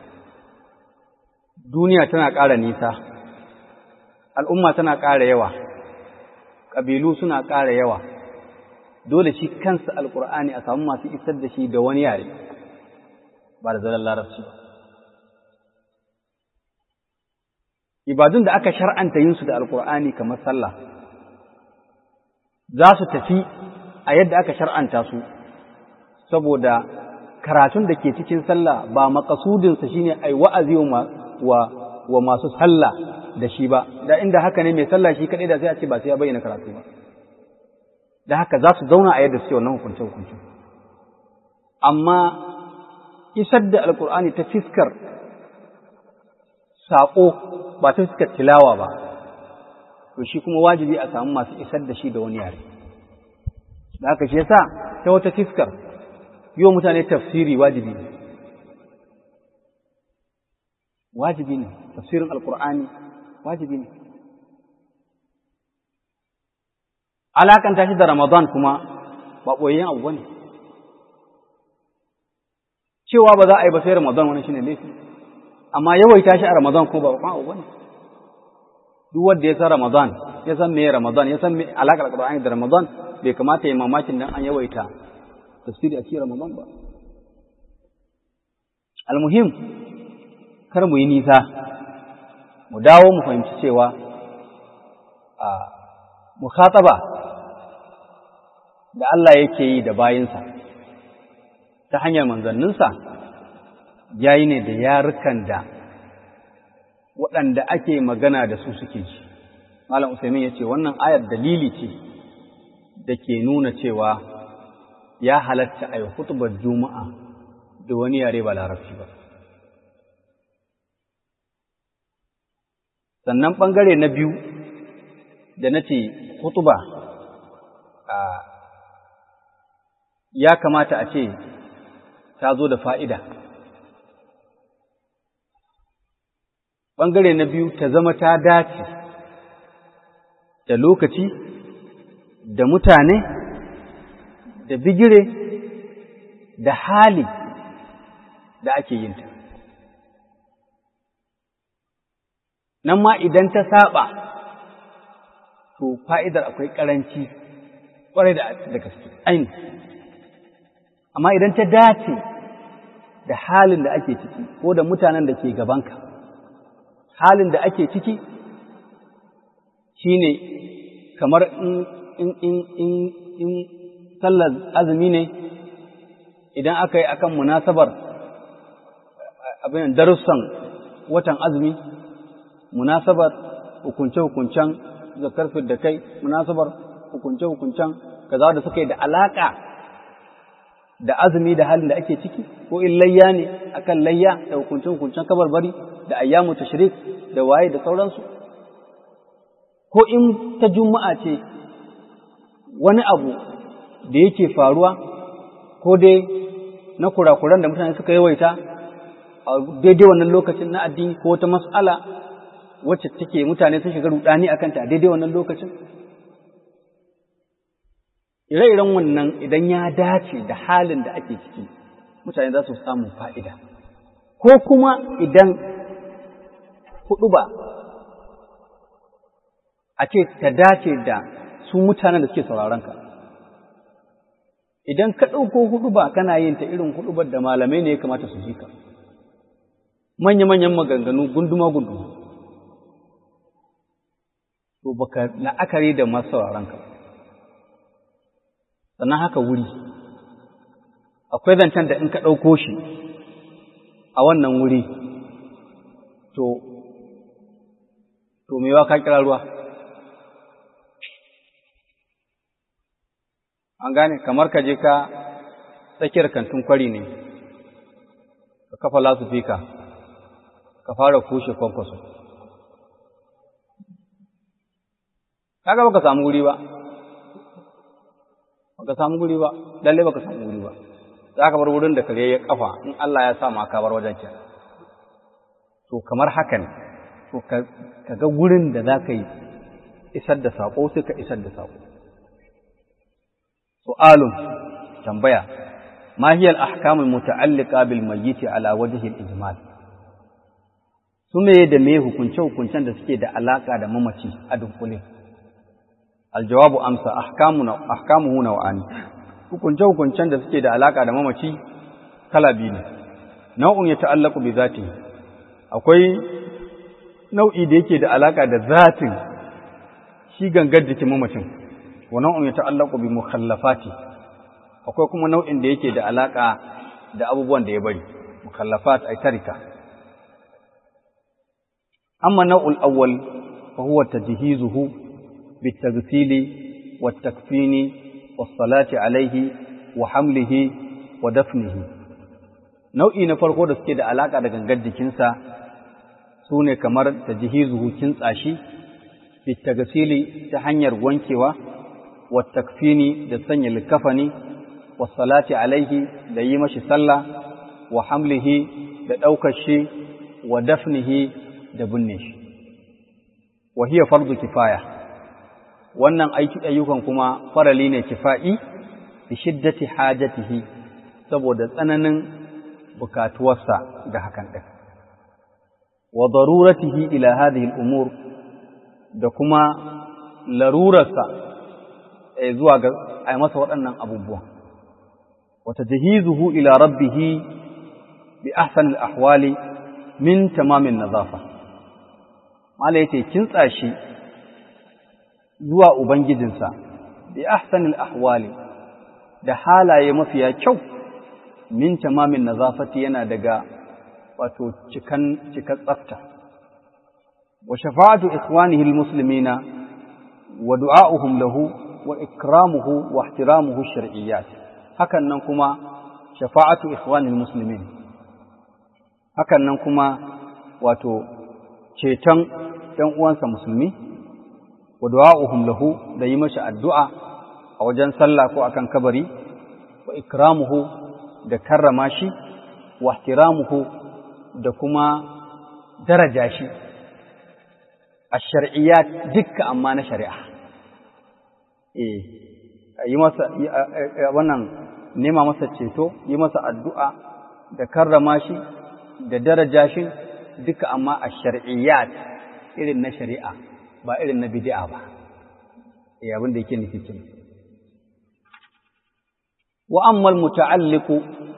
duniya tana ƙara nisa al'umma tana ƙara yawa ƙabilu suna ƙara yawa dole shi kansa alkur'ani a samu masu isar da shi da wani yare ba da zaren larabci ibadun da aka shar'anta yin su da alkur'ani kamar sallah za su tafi a yadda aka shar'anta su saboda karatun da ke cikin sallah ba makasudinsa shine ai wa'azi wa wa masu sallah da shi ba da inda haka ne mai sallah shi kadai da sai a ce ba sai ya bayyana karatu ba da haka za su zauna a yadda suke wannan hukunce hukunce amma isar da alkur'ani ta fiskar saƙo ba ta fiskar tilawa ba to shi kuma wajibi a samu masu isar da shi da wani yare da haka shi yasa ta wata fiskar yi wa mutane tafsiri wajibi ne wajibi ne tafsirin alkur'ani wajibi ne alakanta shi da ramadan kuma ba ɓoyayyen abu ba ne cewa ba za a yi ba sai ramadan wani shine laifi amma yawaita shi a ramadan kuma ba ba abu ba ne duk wanda ya san ramadan ya san me ramadan ya san me alakar alkur'ani da ramadan bai kamata ya mamakin dan an yawaita tafsiri a cikin ramadan ba almuhim kar mu yi nisa mu dawo mu fahimci cewa a mukhataba da Allah yake yi da bayinsa ta hanyar manzanninsa yayi ne da yarukan da waɗanda ake magana da su suke ji malam usaimin ya ce wannan ayar dalili ce da ke nuna cewa ya halatta a yi hutubar juma'a da wani yare ba larabci ba sannan ɓangare na biyu da na ce hutuba ya kamata a ce ta zo da fa'ida ɓangare na biyu ta zama ta dace da lokaci da mutane da bigire da hali da ake yinta nan ma idan ta saba to fa'idar akwai ƙaranci ƙwarai da gaske aini amma idan ta dace da halin da ake ciki ko da mutanen da ke gabanka halin da ake ciki shine kamar in in in in in sallar azumi ne idan aka yi akan munasabar abin darussan watan azumi munasabar hukunce-hukuncen zakar da kai munasabar hukunce-hukuncen kaza da suka yi da alaka da azumi da halin da ake ciki ko in layya ne akan layya da hukunce-hukuncen kabarbari da ayyamu tashrik da waye da sauransu ko in ta juma'a ce wani abu da yake faruwa ko dai na kurakuran da mutane suka yawaita a daidai wannan lokacin na addini ko wata mas'ala wacce take mutane sun shiga rudani a kanta a daidai wannan lokacin ire-iren wannan idan ya dace da halin da ake ciki mutane za su samu fa'ida ko kuma idan hudu ba a ce ta dace da su mutanen da suke sauraron ka idan ka ɗauko hudu ba kana yin ta irin hudu da malamai ne ya kamata su ji ka manya-manyan maganganu gunduma-gunduma to baka la'akari da masu sauraron ka sannan haka wuri akwai zancen da in ka ɗauko shi a wannan wuri to to mewa ka kira ruwa an gane kamar ka je ka tsakiyar kantin kwari ne ka kafa lasufika ka fara kushe kwankwaso kaga baka samu guri ba baka samu guri ba lalle baka samu guri ba za ka bar wurin da kare ya kafa in Allah ya sa ma ka bar wajen kenan to kamar haka ne to ka ga gurin da za ka yi isar da saƙo sai ka isar da saƙo su'alun tambaya ma hiya al-ahkam al-muta'alliqa bil mayyit ala wajhi al-ijmal su me da me hukunce hukuncen da suke da alaka da mamaci a dunkule aljawabu amsa ahkamuna ahkamuhu naw'ani hukunce hukuncen da suke da alaka da mamaci kala biyu ne nau'un ya ta'allaqu bi zati akwai nau'i da yake da alaka da zatin shi gangar jikin mamacin wa nau'un ya ta'allaqu bi mukhallafati akwai kuma nau'in da yake da alaka da abubuwan da ya bari mukhallafat ay tarika amma nau'ul awwal fa huwa tajhizuhu بالتغسيل والتكفين والصلاة عليه وحمله ودفنه nau'i na farko da suke da alaka da gangar jikinsa su ne kamar tajhizuhu kintsa shi bitagasili ta hanyar wankewa wa takfini da sanya likafani wa salati alaihi da yi mashi sallah wa hamlihi da ɗaukar shi wa dafnihi da binne shi wa hiya fardu kifaya wannan ayyukan kuma farali ne kifa'i bi shiddati hajatihi saboda tsananin bukatuwarsa ga hakan ɗin wa daruratihi ila hadhihi al-umur da kuma larurarsa zuwa ga ai masa waɗannan abubuwan wa tajhizuhu ila rabbih bi ahsan al-ahwali min tamamin nazafa mala yace kintsa shi zuwa ubangijinsa bi ahsan al-ahwali da halaye mafiya kyau min tamamin nazafati yana daga wato cikan cikar tsafta wa shafa'atu ikhwanihi almuslimina wa du'a'uhum lahu wa ikramuhu wa ihtiramuhu shar'iyyat hakan nan kuma shafa'atu ikhwanil muslimin hakan nan kuma wato ceton ɗan uwansa musulmi wa du'a'uhum lahu da yi masa addu'a a wajen sallah ko akan kabari wa ikramuhu da karrama shi wa ihtiramuhu da kuma daraja shi a shar'iyyat dukka amma na shari'a eh yi masa wannan nema masa ceto yi masa addu'a da karrama shi da daraja shi duka amma a shar'iyyat irin na shari'a ba irin na bid'a ba eh abin da yake nufi kin wa amma al-muta'alliqu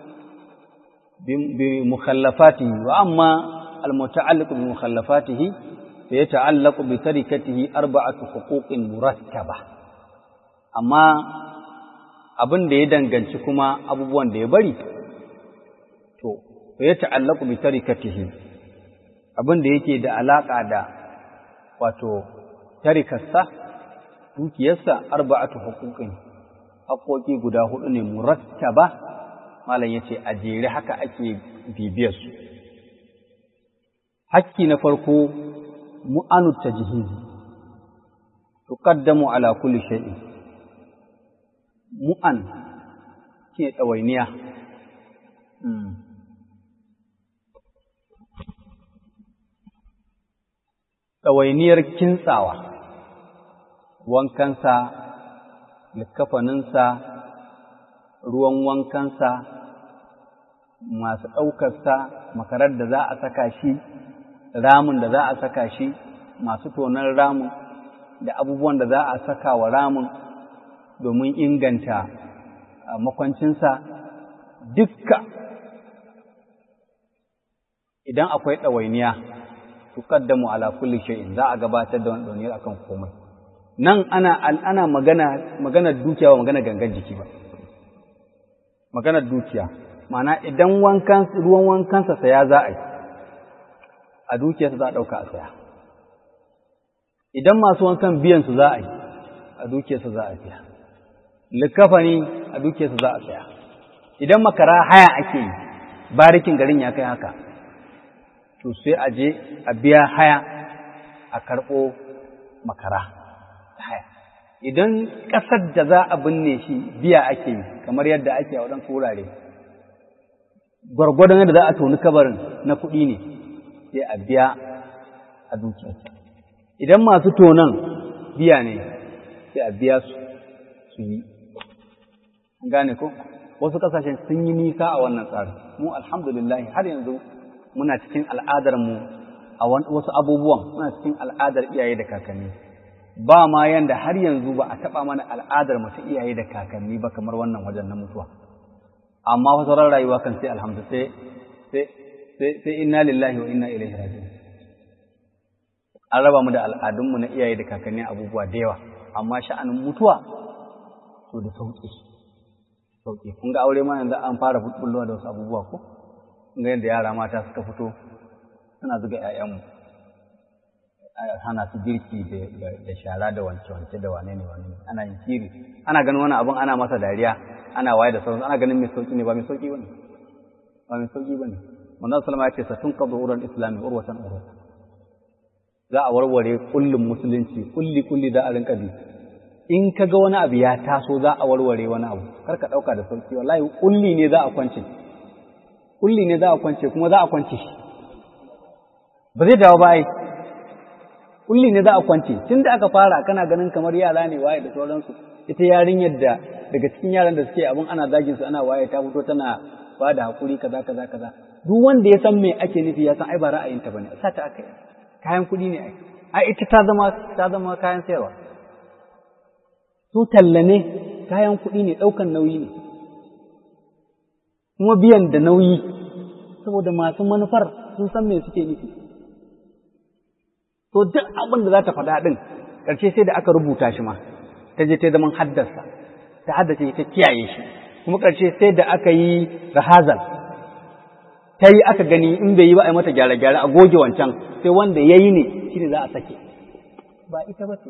bi mukhallafatihi wa amma al-muta'alliqu bi mukhallafatihi fa yata'allaqu bi tarikatihi arba'atu huquqin murattaba amma abin da ya danganci kuma abubuwan da ya bari to fa ya ta'allaqu bi tarikatihi abin da yake da alaka da wato tarikarsa dukiyarsa arba'atu huquqin haƙoƙi guda hudu ne murattaba malam yace a jere haka ake bibiyar su hakki na farko mu'anu tajhizi tuqaddamu ala kulli shay'in mu'an ke ɗawainiya. Ɗawainiyar kintsawa, wankansa, likafaninsa, ruwan wankansa, masu ɗaukarsa, makarar da za a saka shi, ramin da za a saka shi, masu tonon ramin, da abubuwan da za a saka wa ramin domin inganta makwancinsa dukka idan akwai ɗawainiya tuqaddamu ala kulli shay'in za a gabatar da wani ɗawainiyar akan komai nan ana ana magana maganar dukiya ba magana gangan jiki ba maganar dukiya ma'ana idan wankan ruwan wankansa saya za a yi a dukiyarsa za a ɗauka a saya idan masu wankan biyan su za a yi a dukiyarsa za a biya likafani a dukiyarsa za a saya idan makara haya ake yi barikin garin ya kai haka to sai a je a biya haya a karɓo makara haya idan ƙasar da za a binne shi biya ake yi kamar yadda ake a waɗansu wurare gwargwadon yadda za a toni kabarin na kuɗi ne sai a biya a dukiyarsa idan masu tonon biya ne sai a biya su su yi gane ko wasu kasashen sun yi nisa a wannan tsarin mu alhamdulillah har yanzu muna cikin al'adar mu a wasu abubuwan muna cikin al'adar iyaye da kakanni ba ma yanda har yanzu ba a taba mana al'adar mu ta iyaye da kakanni ba kamar wannan wajen na mutuwa amma fa sauran rayuwa kan sai alhamdu sai sai sai inna lillahi wa inna ilaihi raji'un an raba mu da al'adunmu na iyaye da kakanni abubuwa da yawa amma sha'anin mutuwa to da sauƙi sauƙi kun ga aure ma yanzu an fara bullowa da wasu abubuwa ko kun ga yadda yara mata suka fito suna zuga ƴaƴanmu hana su girki da shara da wance-wance da wane ne wane ne ana yin shiri ana ganin wani abun ana masa dariya ana waye da sauransu ana ganin mai sauƙi ne ba mai sauƙi bane ba mai sauƙi bane manzon sallama ya ce satun qadu ural islami urwatan urwatan za a warware kullum musulunci kulli kulli da a rinka bi in ka ga wani abu ya taso za a warware wani abu kar ka ɗauka da sauki wallahi kulli ne za a kwance kulli ne za a kwance kuma za a kwance shi ba zai dawo ba ai kulli ne za a kwance tun da aka fara kana ganin kamar yara ne waye da sauransu ita yarinyar da daga cikin yaran da suke abin ana zagin su ana waye ta fito tana ba da hakuri kaza kaza kaza duk wanda ya san me ake nufi ya san ai ba ra'ayinta bane sa ta aka yi kayan kuɗi ne ai ai ita ta zama ta zama kayan sayarwa su talla ne kayan kuɗi ne ɗaukan nauyi ne kuma biyan da nauyi saboda masu manufar sun san me suke nufi to duk abin da za ta faɗa ɗin ƙarshe sai da aka rubuta shi ma ta je ta zaman haddasa ta haddace ta kiyaye shi kuma ƙarshe sai da aka yi rahazal ta yi aka gani in bai yi ba a yi mata gyare-gyare a goge wancan sai wanda ya yi ne shi ne za a sake ba ita ba ce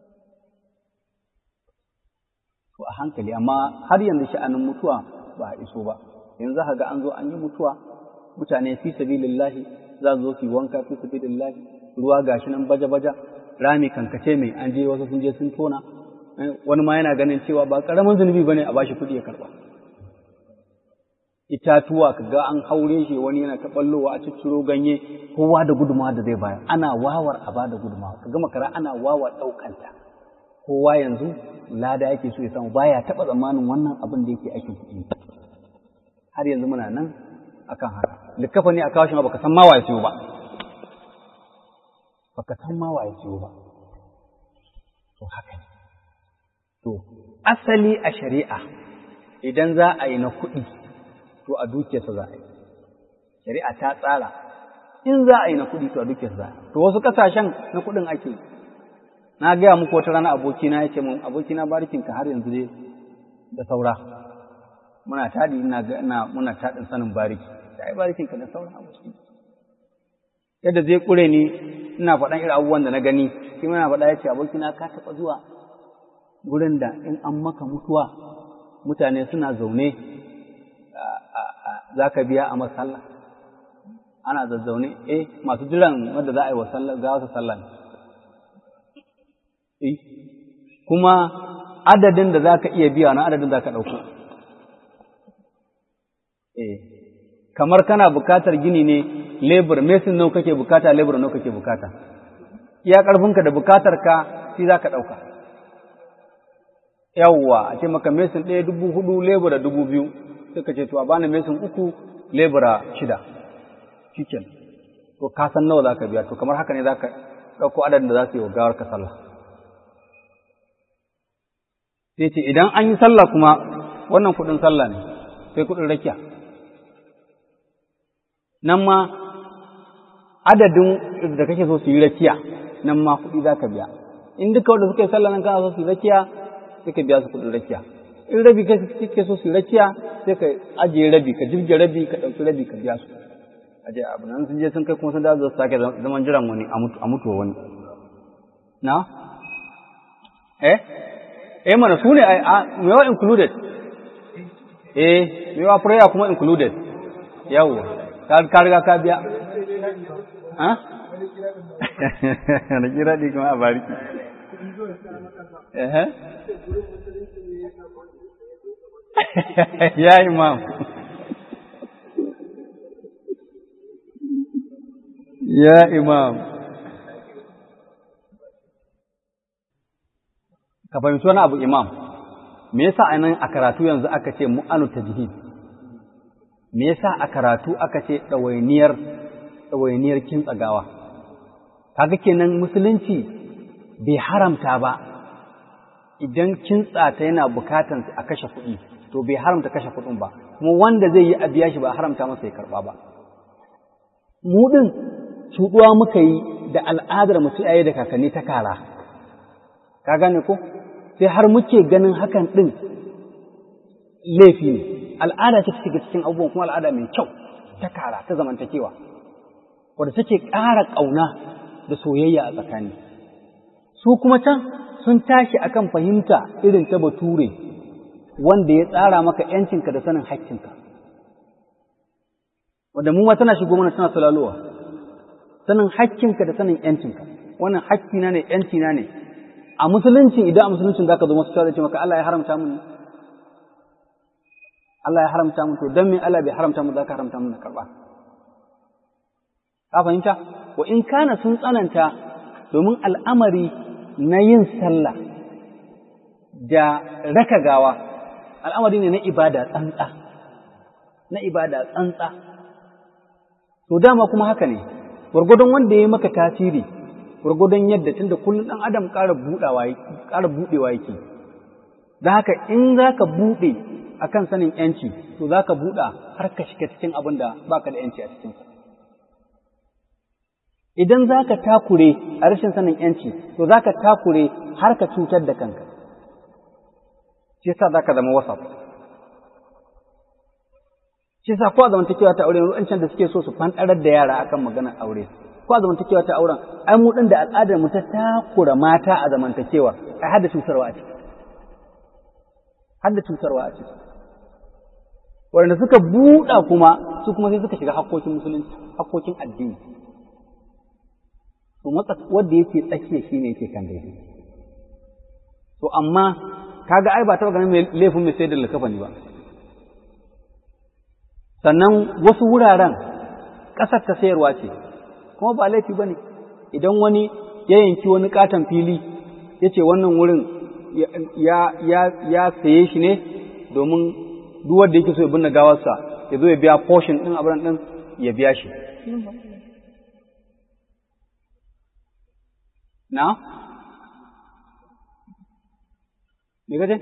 to a hankali amma har yanzu sha'anin mutuwa ba a iso ba yanzu za ga an zo an yi mutuwa mutane fi sabilillahi za su zo su yi wanka fi sabilillahi ruwa gashi nan baja-baja rami kankace mai an je wasu sun je sun tona wani ma yana ganin cewa ba karamin zunubi bane a bashi kuɗi ya karba itatuwa kaga an haure shi wani yana ta ballowa a cicciro ganye kowa da gudumawa da zai bayar ana wawar a bada gudumawa kaga makara ana wawar ɗaukanta kowa yanzu lada yake so ya samu baya taɓa tsammanin wannan abin da yake aikin kuɗi har yanzu muna nan akan haka likkafa ne a kawo shi ma baka san ma waye siyo ba baka san ma waye siyo ba to haka ne to asali a shari'a idan za a yi na kuɗi to a dukiyarsa za a yi shari'a ta tsara in za a yi na kuɗi to a dukiyarsa za a yi to wasu ƙasashen na kuɗin ake na gaya muku wata rana abokina ya ce mun abokina barikinka har yanzu dai da saura muna tadi ina ina muna tadin sanin bariki sai barikinka da saura aboki yadda zai kure ni ina faɗan irin abubuwan da na gani shi muna faɗa ya ce abokina ka taɓa zuwa gurin da in an maka mutuwa mutane suna zaune za ka biya a masalla ana zazzaune eh masu jiran wanda za a yi wa sallah ga wasu sallah eh kuma adadin da za ka iya biya na adadin za ka ɗauko eh kamar kana bukatar gini ne lebur mesin nawa kake bukata lebur nawa kake bukata iya ƙarfinka da bukatar ka shi za ka ɗauka yawwa a ce maka mesin ɗaya dubu hudu lebura dubu biyu sai ka ce to a bani mesin uku lebura shida shiken to ka san nawa za ka biya to kamar haka ne za ka ɗauko adadin da za su yi wa gawar ka sallah sai ce idan an yi sallah kuma wannan kuɗin sallah ne sai kuɗin rakiya nan ma adadin da kake so su yi rakiya nan ma kuɗi za ka biya in duka wanda suka yi sallah nan kana so su yi rakiya sai ka biya su kuɗin rakiya in rabi kake so su yi rakiya sai ka ajiye rabi ka jirge rabi ka ɗauki rabi ka biya su aje abu nan sun je sun kai kuma sun da su sake zaman jiran wani a mutuwa wani na eh eh mana su ne mewa included eh mewa prayer kuma included yawwa ka riga ka biya ha na kira di kuma a bariki eh ya imam ya imam ka fahimci wani abu imam me yasa a nan a karatu yanzu aka ce mu'anu tajhid me yasa a karatu aka ce ɗawainiyar ɗawainiyar kintsagawa kaga kenan musulunci bai haramta ba idan kintsa ta yana bukatan a kashe kuɗi to bai haramta kashe kuɗin ba kuma wanda zai yi a biya shi ba haramta masa ya karɓa ba mu ɗin cuɗuwa muka yi da al'adar mu iyaye da kakanni ta kara ka gane ko sai har muke ganin hakan ɗin laifi ne al'ada ce take cikin abubuwan kuma al'ada mai kyau ta kara ta zamantakewa wadda take ƙara ƙauna da soyayya a tsakani su kuma can sun tashi akan fahimta irin ta bature wanda ya tsara maka ‘yancinka da sanin haƙƙinka wanda mu ma tana shigo mana tana sulalowa sanin haƙƙinka da sanin ‘yancinka wannan haƙƙina ne ‘yancina ne a musulunci idan a musulunci za ka zo masu cewa ce maka Allah ya haramta mun Allah ya haramta mun to don me Allah bai haramta mun za ka haramta mun na karɓa ka fahimta wa in kana sun tsananta domin al'amari na yin sallah da raka gawa al'amari ne na ibada tsantsa na ibada tsantsa to dama kuma haka ne gwargwadon wanda ya yi maka tasiri gwargwadon yadda tunda kullum ɗan adam ƙara buɗawa ƙara buɗewa yake da haka in za ka buɗe akan sanin ‘yanci to za ka buɗa har ka shiga cikin abin da ba ka da ‘yanci a cikinsa idan za ka takure a rashin sanin ‘yanci to za ka takure har ka cutar da kanka shi yasa za ka zama wasaf shi sa ko a zamantakewa ta aure wancan da suke so su fanɗarar da yara akan maganar aure ko a zamantakewa ta auren ai mu din da al'adar mu ta takura mata a zamantakewa ai har da cutarwa a ciki har da cutarwa a ciki wanda suka buɗa kuma su kuma sai suka shiga hakkokin musulunci hakkokin addini to matsa wanda yake tsakiya shine yake kan daidai to amma kaga ai ba taɓa ganin mai laifin mai sai da likafani ba sannan wasu wuraren ƙasar ta sayarwa ce kuma ba laifi ba ne idan wani ya yanki wani katon fili ya ce wannan wurin ya saye shi ne domin duk wanda yake so ya binne gawarsa ya zo ya biya portion ɗin abin ɗin ya biya shi na? me gaje?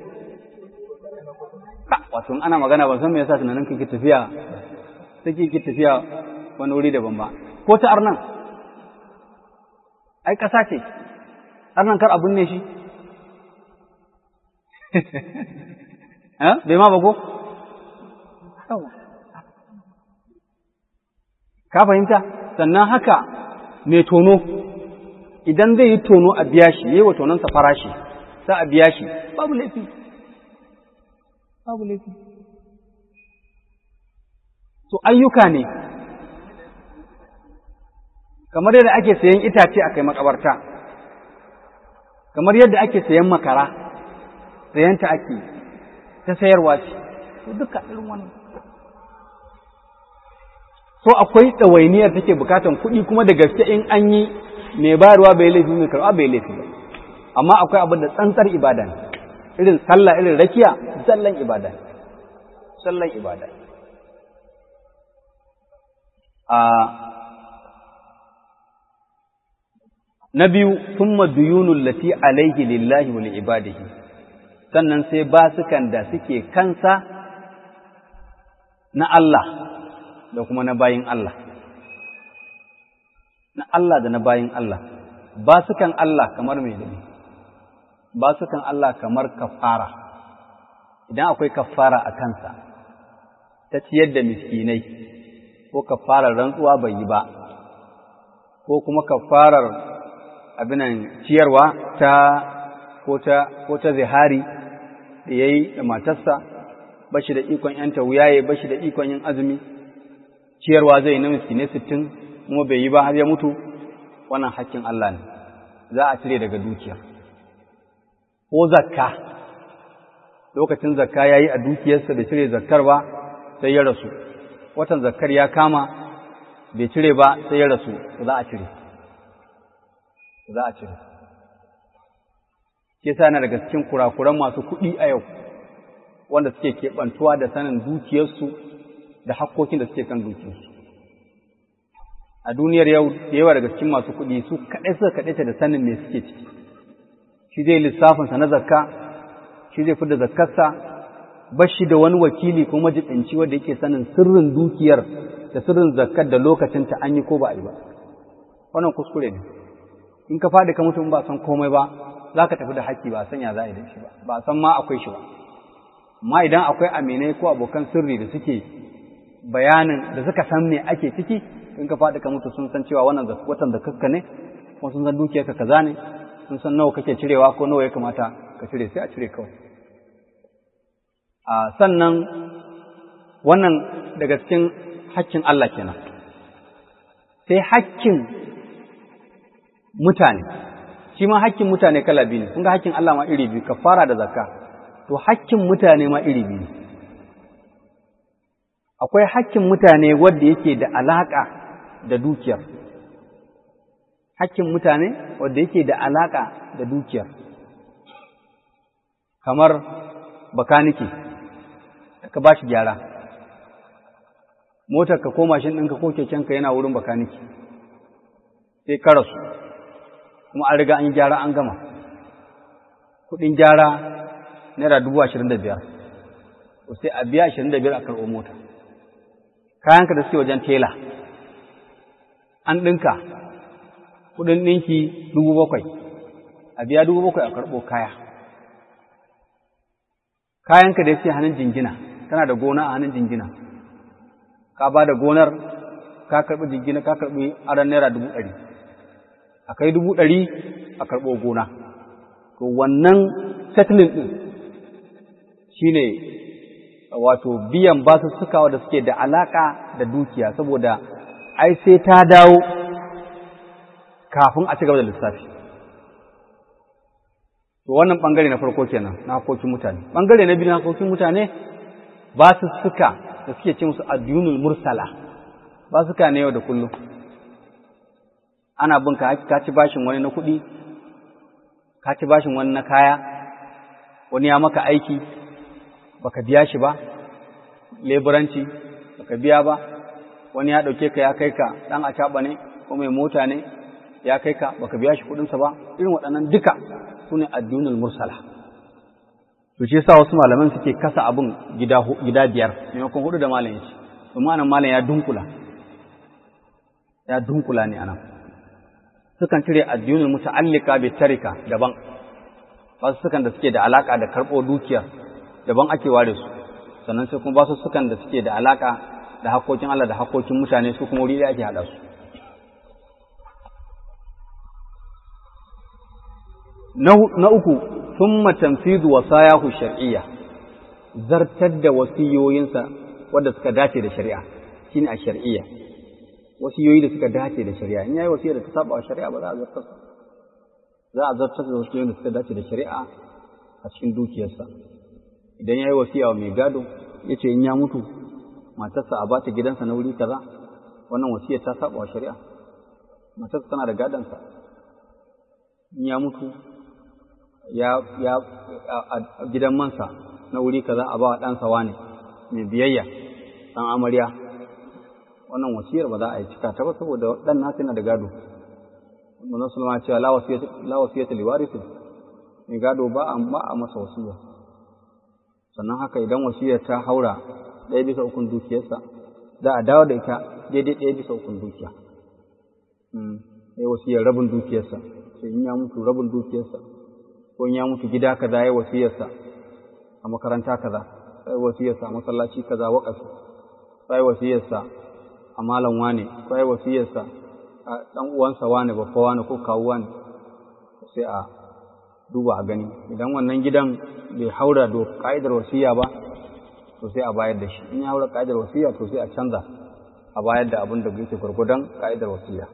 wato ana magana ban san me yasa tunanin kake tafiya take ke tafiya wani wuri daban ba ko ta arnan ai ƙasa ce arnan kar abun ne shi bai ma ba ko ka fahimta sannan haka mai tono idan zai yi tono a biya shi yi wa tononsa farashi sa a biya shi babu laifi babu laifi to ayyuka ne kamar yadda ake sayan itace a kai makabarta kamar yadda ake sayan makara sayanta ake ta sayarwa ce to duka irin wannan so akwai ɗawainiyar take bukatan kuɗi kuma da gaske in an yi mai bayarwa bai laifi mai karɓa bai laifi ba amma akwai abin da tsantsar ibada ne irin sallah irin rakiya zallan ibada ne sallan ibada a na biyu thumma duyunul lati alaihi lillahi wa ibadihi sannan sai basukan da suke kansa na Allah da kuma na bayin Allah na Allah da na bayin Allah basukan Allah kamar mai dani basukan Allah kamar kafara idan akwai kafara a kansa ta ciyar da miskinai ko kafarar rantsuwa bai yi ba ko kuma kafarar abinan ciyarwa ta ko ta ko ta zihari da yayi da matarsa bashi da ikon yanta wuyaye bashi da ikon yin azumi ciyarwa zai na miskinai sittin kuma bai yi ba har ya mutu wannan hakkin Allah ne za a cire daga dukiya ko zakka lokacin zakka yayi a dukiyarsa da cire zakkar ba sai ya rasu watan zakkar ya kama bai cire ba sai ya rasu za a cire za a cire ke sa na daga cikin kurakuran masu kuɗi a yau wanda suke keɓantuwa da sanin dukiyarsu da hakkokin da suke kan dukiyarsu a duniyar yau da yawa daga cikin masu kuɗi su kaɗai suka kaɗaita da sanin me suke ciki shi zai lissafinsa na zakka shi zai fi da zakkarsa ba shi da wani wakili ko majibinci wanda yake sanin sirrin dukiyar da sirrin zakkar da lokacinta an yi ko ba a yi ba wannan kuskure ne in ka faɗi ka mutum ba san komai ba za ka tafi da haƙƙi ba san ya za a yi da shi ba ba san ma akwai shi ba amma idan akwai aminai ko abokan sirri da suke bayanin da suka san me ake ciki in ka faɗi ka mutu sun san cewa wannan watan da kakka ne kuma sun san dukiyarka kaza ne sun san nawa kake cirewa ko nawa ya kamata ka cire sai a cire kawai a sannan wannan daga cikin hakkin Allah kenan sai hakkin mutane shi ma hakkin mutane kala biyu ne kun ga hakkin Allah ma iri biyu kafara da zakka to hakkin mutane ma iri biyu akwai hakkin mutane wanda yake da alaka da dukiyar hakkin mutane wanda yake da alaka da dukiyar kamar bakaniki da ka bashi gyara motar ka ko mashin ɗinka ko kekenka yana wurin bakaniki sai ka rasu kuma an riga an gyara an gama kuɗin gyara naira dubu ashirin da biyar sai a biya ashirin da biyar a karɓo mota kayanka da suke wajen tela an ɗinka kuɗin ɗinki dubu bakwai a biya dubu bakwai a karɓo kaya kayanka da suke hannun jingina kana da gona a hannun jingina ka ba da gonar ka karɓi jingina ka karɓi aron naira dubu ɗari a kai dubu ɗari a karɓo gona to wannan settling ɗin shi ne wato biyan basussuka da suke da alaƙa da dukiya saboda ai sai ta dawo kafin a ci gaba da lissafi to wannan ɓangare na farko kenan na hakokin mutane ɓangare na biyu na hakokin mutane basussuka da suke ce musu addunul mursala basuka ne yau da kullum ana bin ka ka ci bashin wani na kuɗi ka ci bashin wani na kaya wani ya maka aiki baka biya shi ba leburanci baka biya ba wani ya ɗauke ka ya kai ka ɗan acaɓa ne ko mai mota ne ya kai ka baka biya shi kuɗinsa ba irin waɗannan duka su ne addunul mursala to shi yasa wasu malaman suke kasa abin gida gida biyar maimakon hudu da malam yace domin anan malam ya dunkula ya dunkula ne anan sukan cire addunul muta'allika bi tarika daban wasu sukan da suke da alaka da karɓo dukiya daban ake ware su sannan sai kuma basu sukan da suke da alaka da hakokin Allah da hakokin mutane su kuma wuri da ake hada su na uku thumma tanfidu wasayahu shar'iyya zartar da wasiyoyinsa wanda suka dace da shari'a shine a shar'iyya wasiyoyi da suka dace da shari'a in yayi wasiya da ta saba wa shari'a ba za a zartar za a zartar da wasiyoyin da suka dace da shari'a a cikin dukiyarsa idan yayi wasiya wa mai gado yace in ya mutu matarsa a bata gidansa na wuri kaza wannan wasiyar ta saba wa shari'a matarsa tana da gadonsa in ya mutu ya ya a gidan mansa na wuri kaza a ba wa ɗansa wane mai biyayya ɗan amarya wannan wasiyar ba za a yi cika ta ba saboda ɗan nasu yana da gado manzon sulma cewa la wasiyata la wasiyata liwarisin mai gado ba a ba a masa wasiya sannan haka idan wasiyar ta haura ɗaya bisa ukun dukiyarsa za a dawo da ita daidai ɗaya bisa ukun dukiya ya wasiyar rabin dukiyarsa sai in ya mutu rabin dukiyarsa ko in ya mutu gida kaza ya wasiyarsa a makaranta kaza sai wasiyarsa a masallaci kaza waƙafi sai wasiyarsa a malam wane sai wasiyarsa a ɗan uwansa wane babba wane ko kawu wane sai a duba a gani idan wannan gidan bai haura da ka'idar wasiya ba to sai a bayar da shi in ya haura ka'idar wasiya to sai a canza a bayar da abin da yake gwargwadon ka'idar wasiya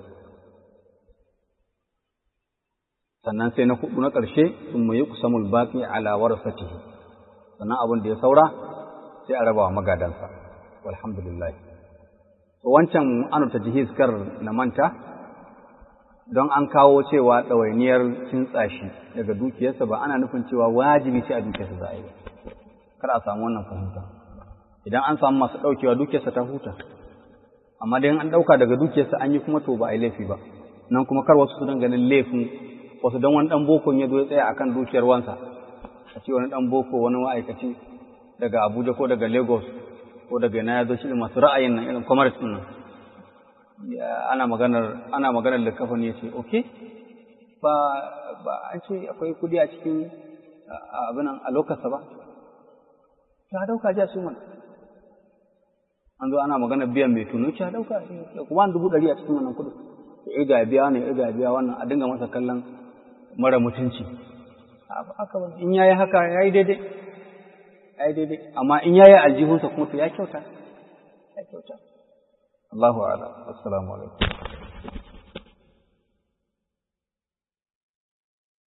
sannan sai na hudu na ƙarshe sun mai kusamul baƙi ala warasatihi sannan abin da ya saura sai a raba wa magadansa walhamdulillah to wancan anu ta jihiz kar na manta don an kawo cewa ɗawainiyar kintsa shi daga dukiyarsa ba ana nufin cewa wajibi ce a dukiyarsa za a yi kar a samu wannan fahimta idan an samu masu ɗaukewa dukiyarsa ta huta amma dai an ɗauka daga dukiyarsa an yi kuma to ba a yi laifi ba nan kuma kar wasu su ganin laifin wasu don wani ɗan bokon ya zo ya tsaya akan dukiyar wansa a ce wani ɗan boko wani ma'aikaci daga abuja ko daga lagos ko daga yana ya zo shi masu ra'ayin nan irin commerce ɗin nan ana maganar ana maganar likafin ya ce okay ba ba an ce akwai kudi a cikin abin a lokasa ba ta dauka ja su mana an zo ana maganar biyan mai tunu ta dauka kuma an dubu ɗari a cikin wannan kudin ya irga biya ne irga biya wannan a dinga masa kallon mara mutunci in yayi haka yayi daidai yayi daidai amma in yayi aljihunsa kuma to ya kyauta ya kyauta Allahu a'lam assalamu alaikum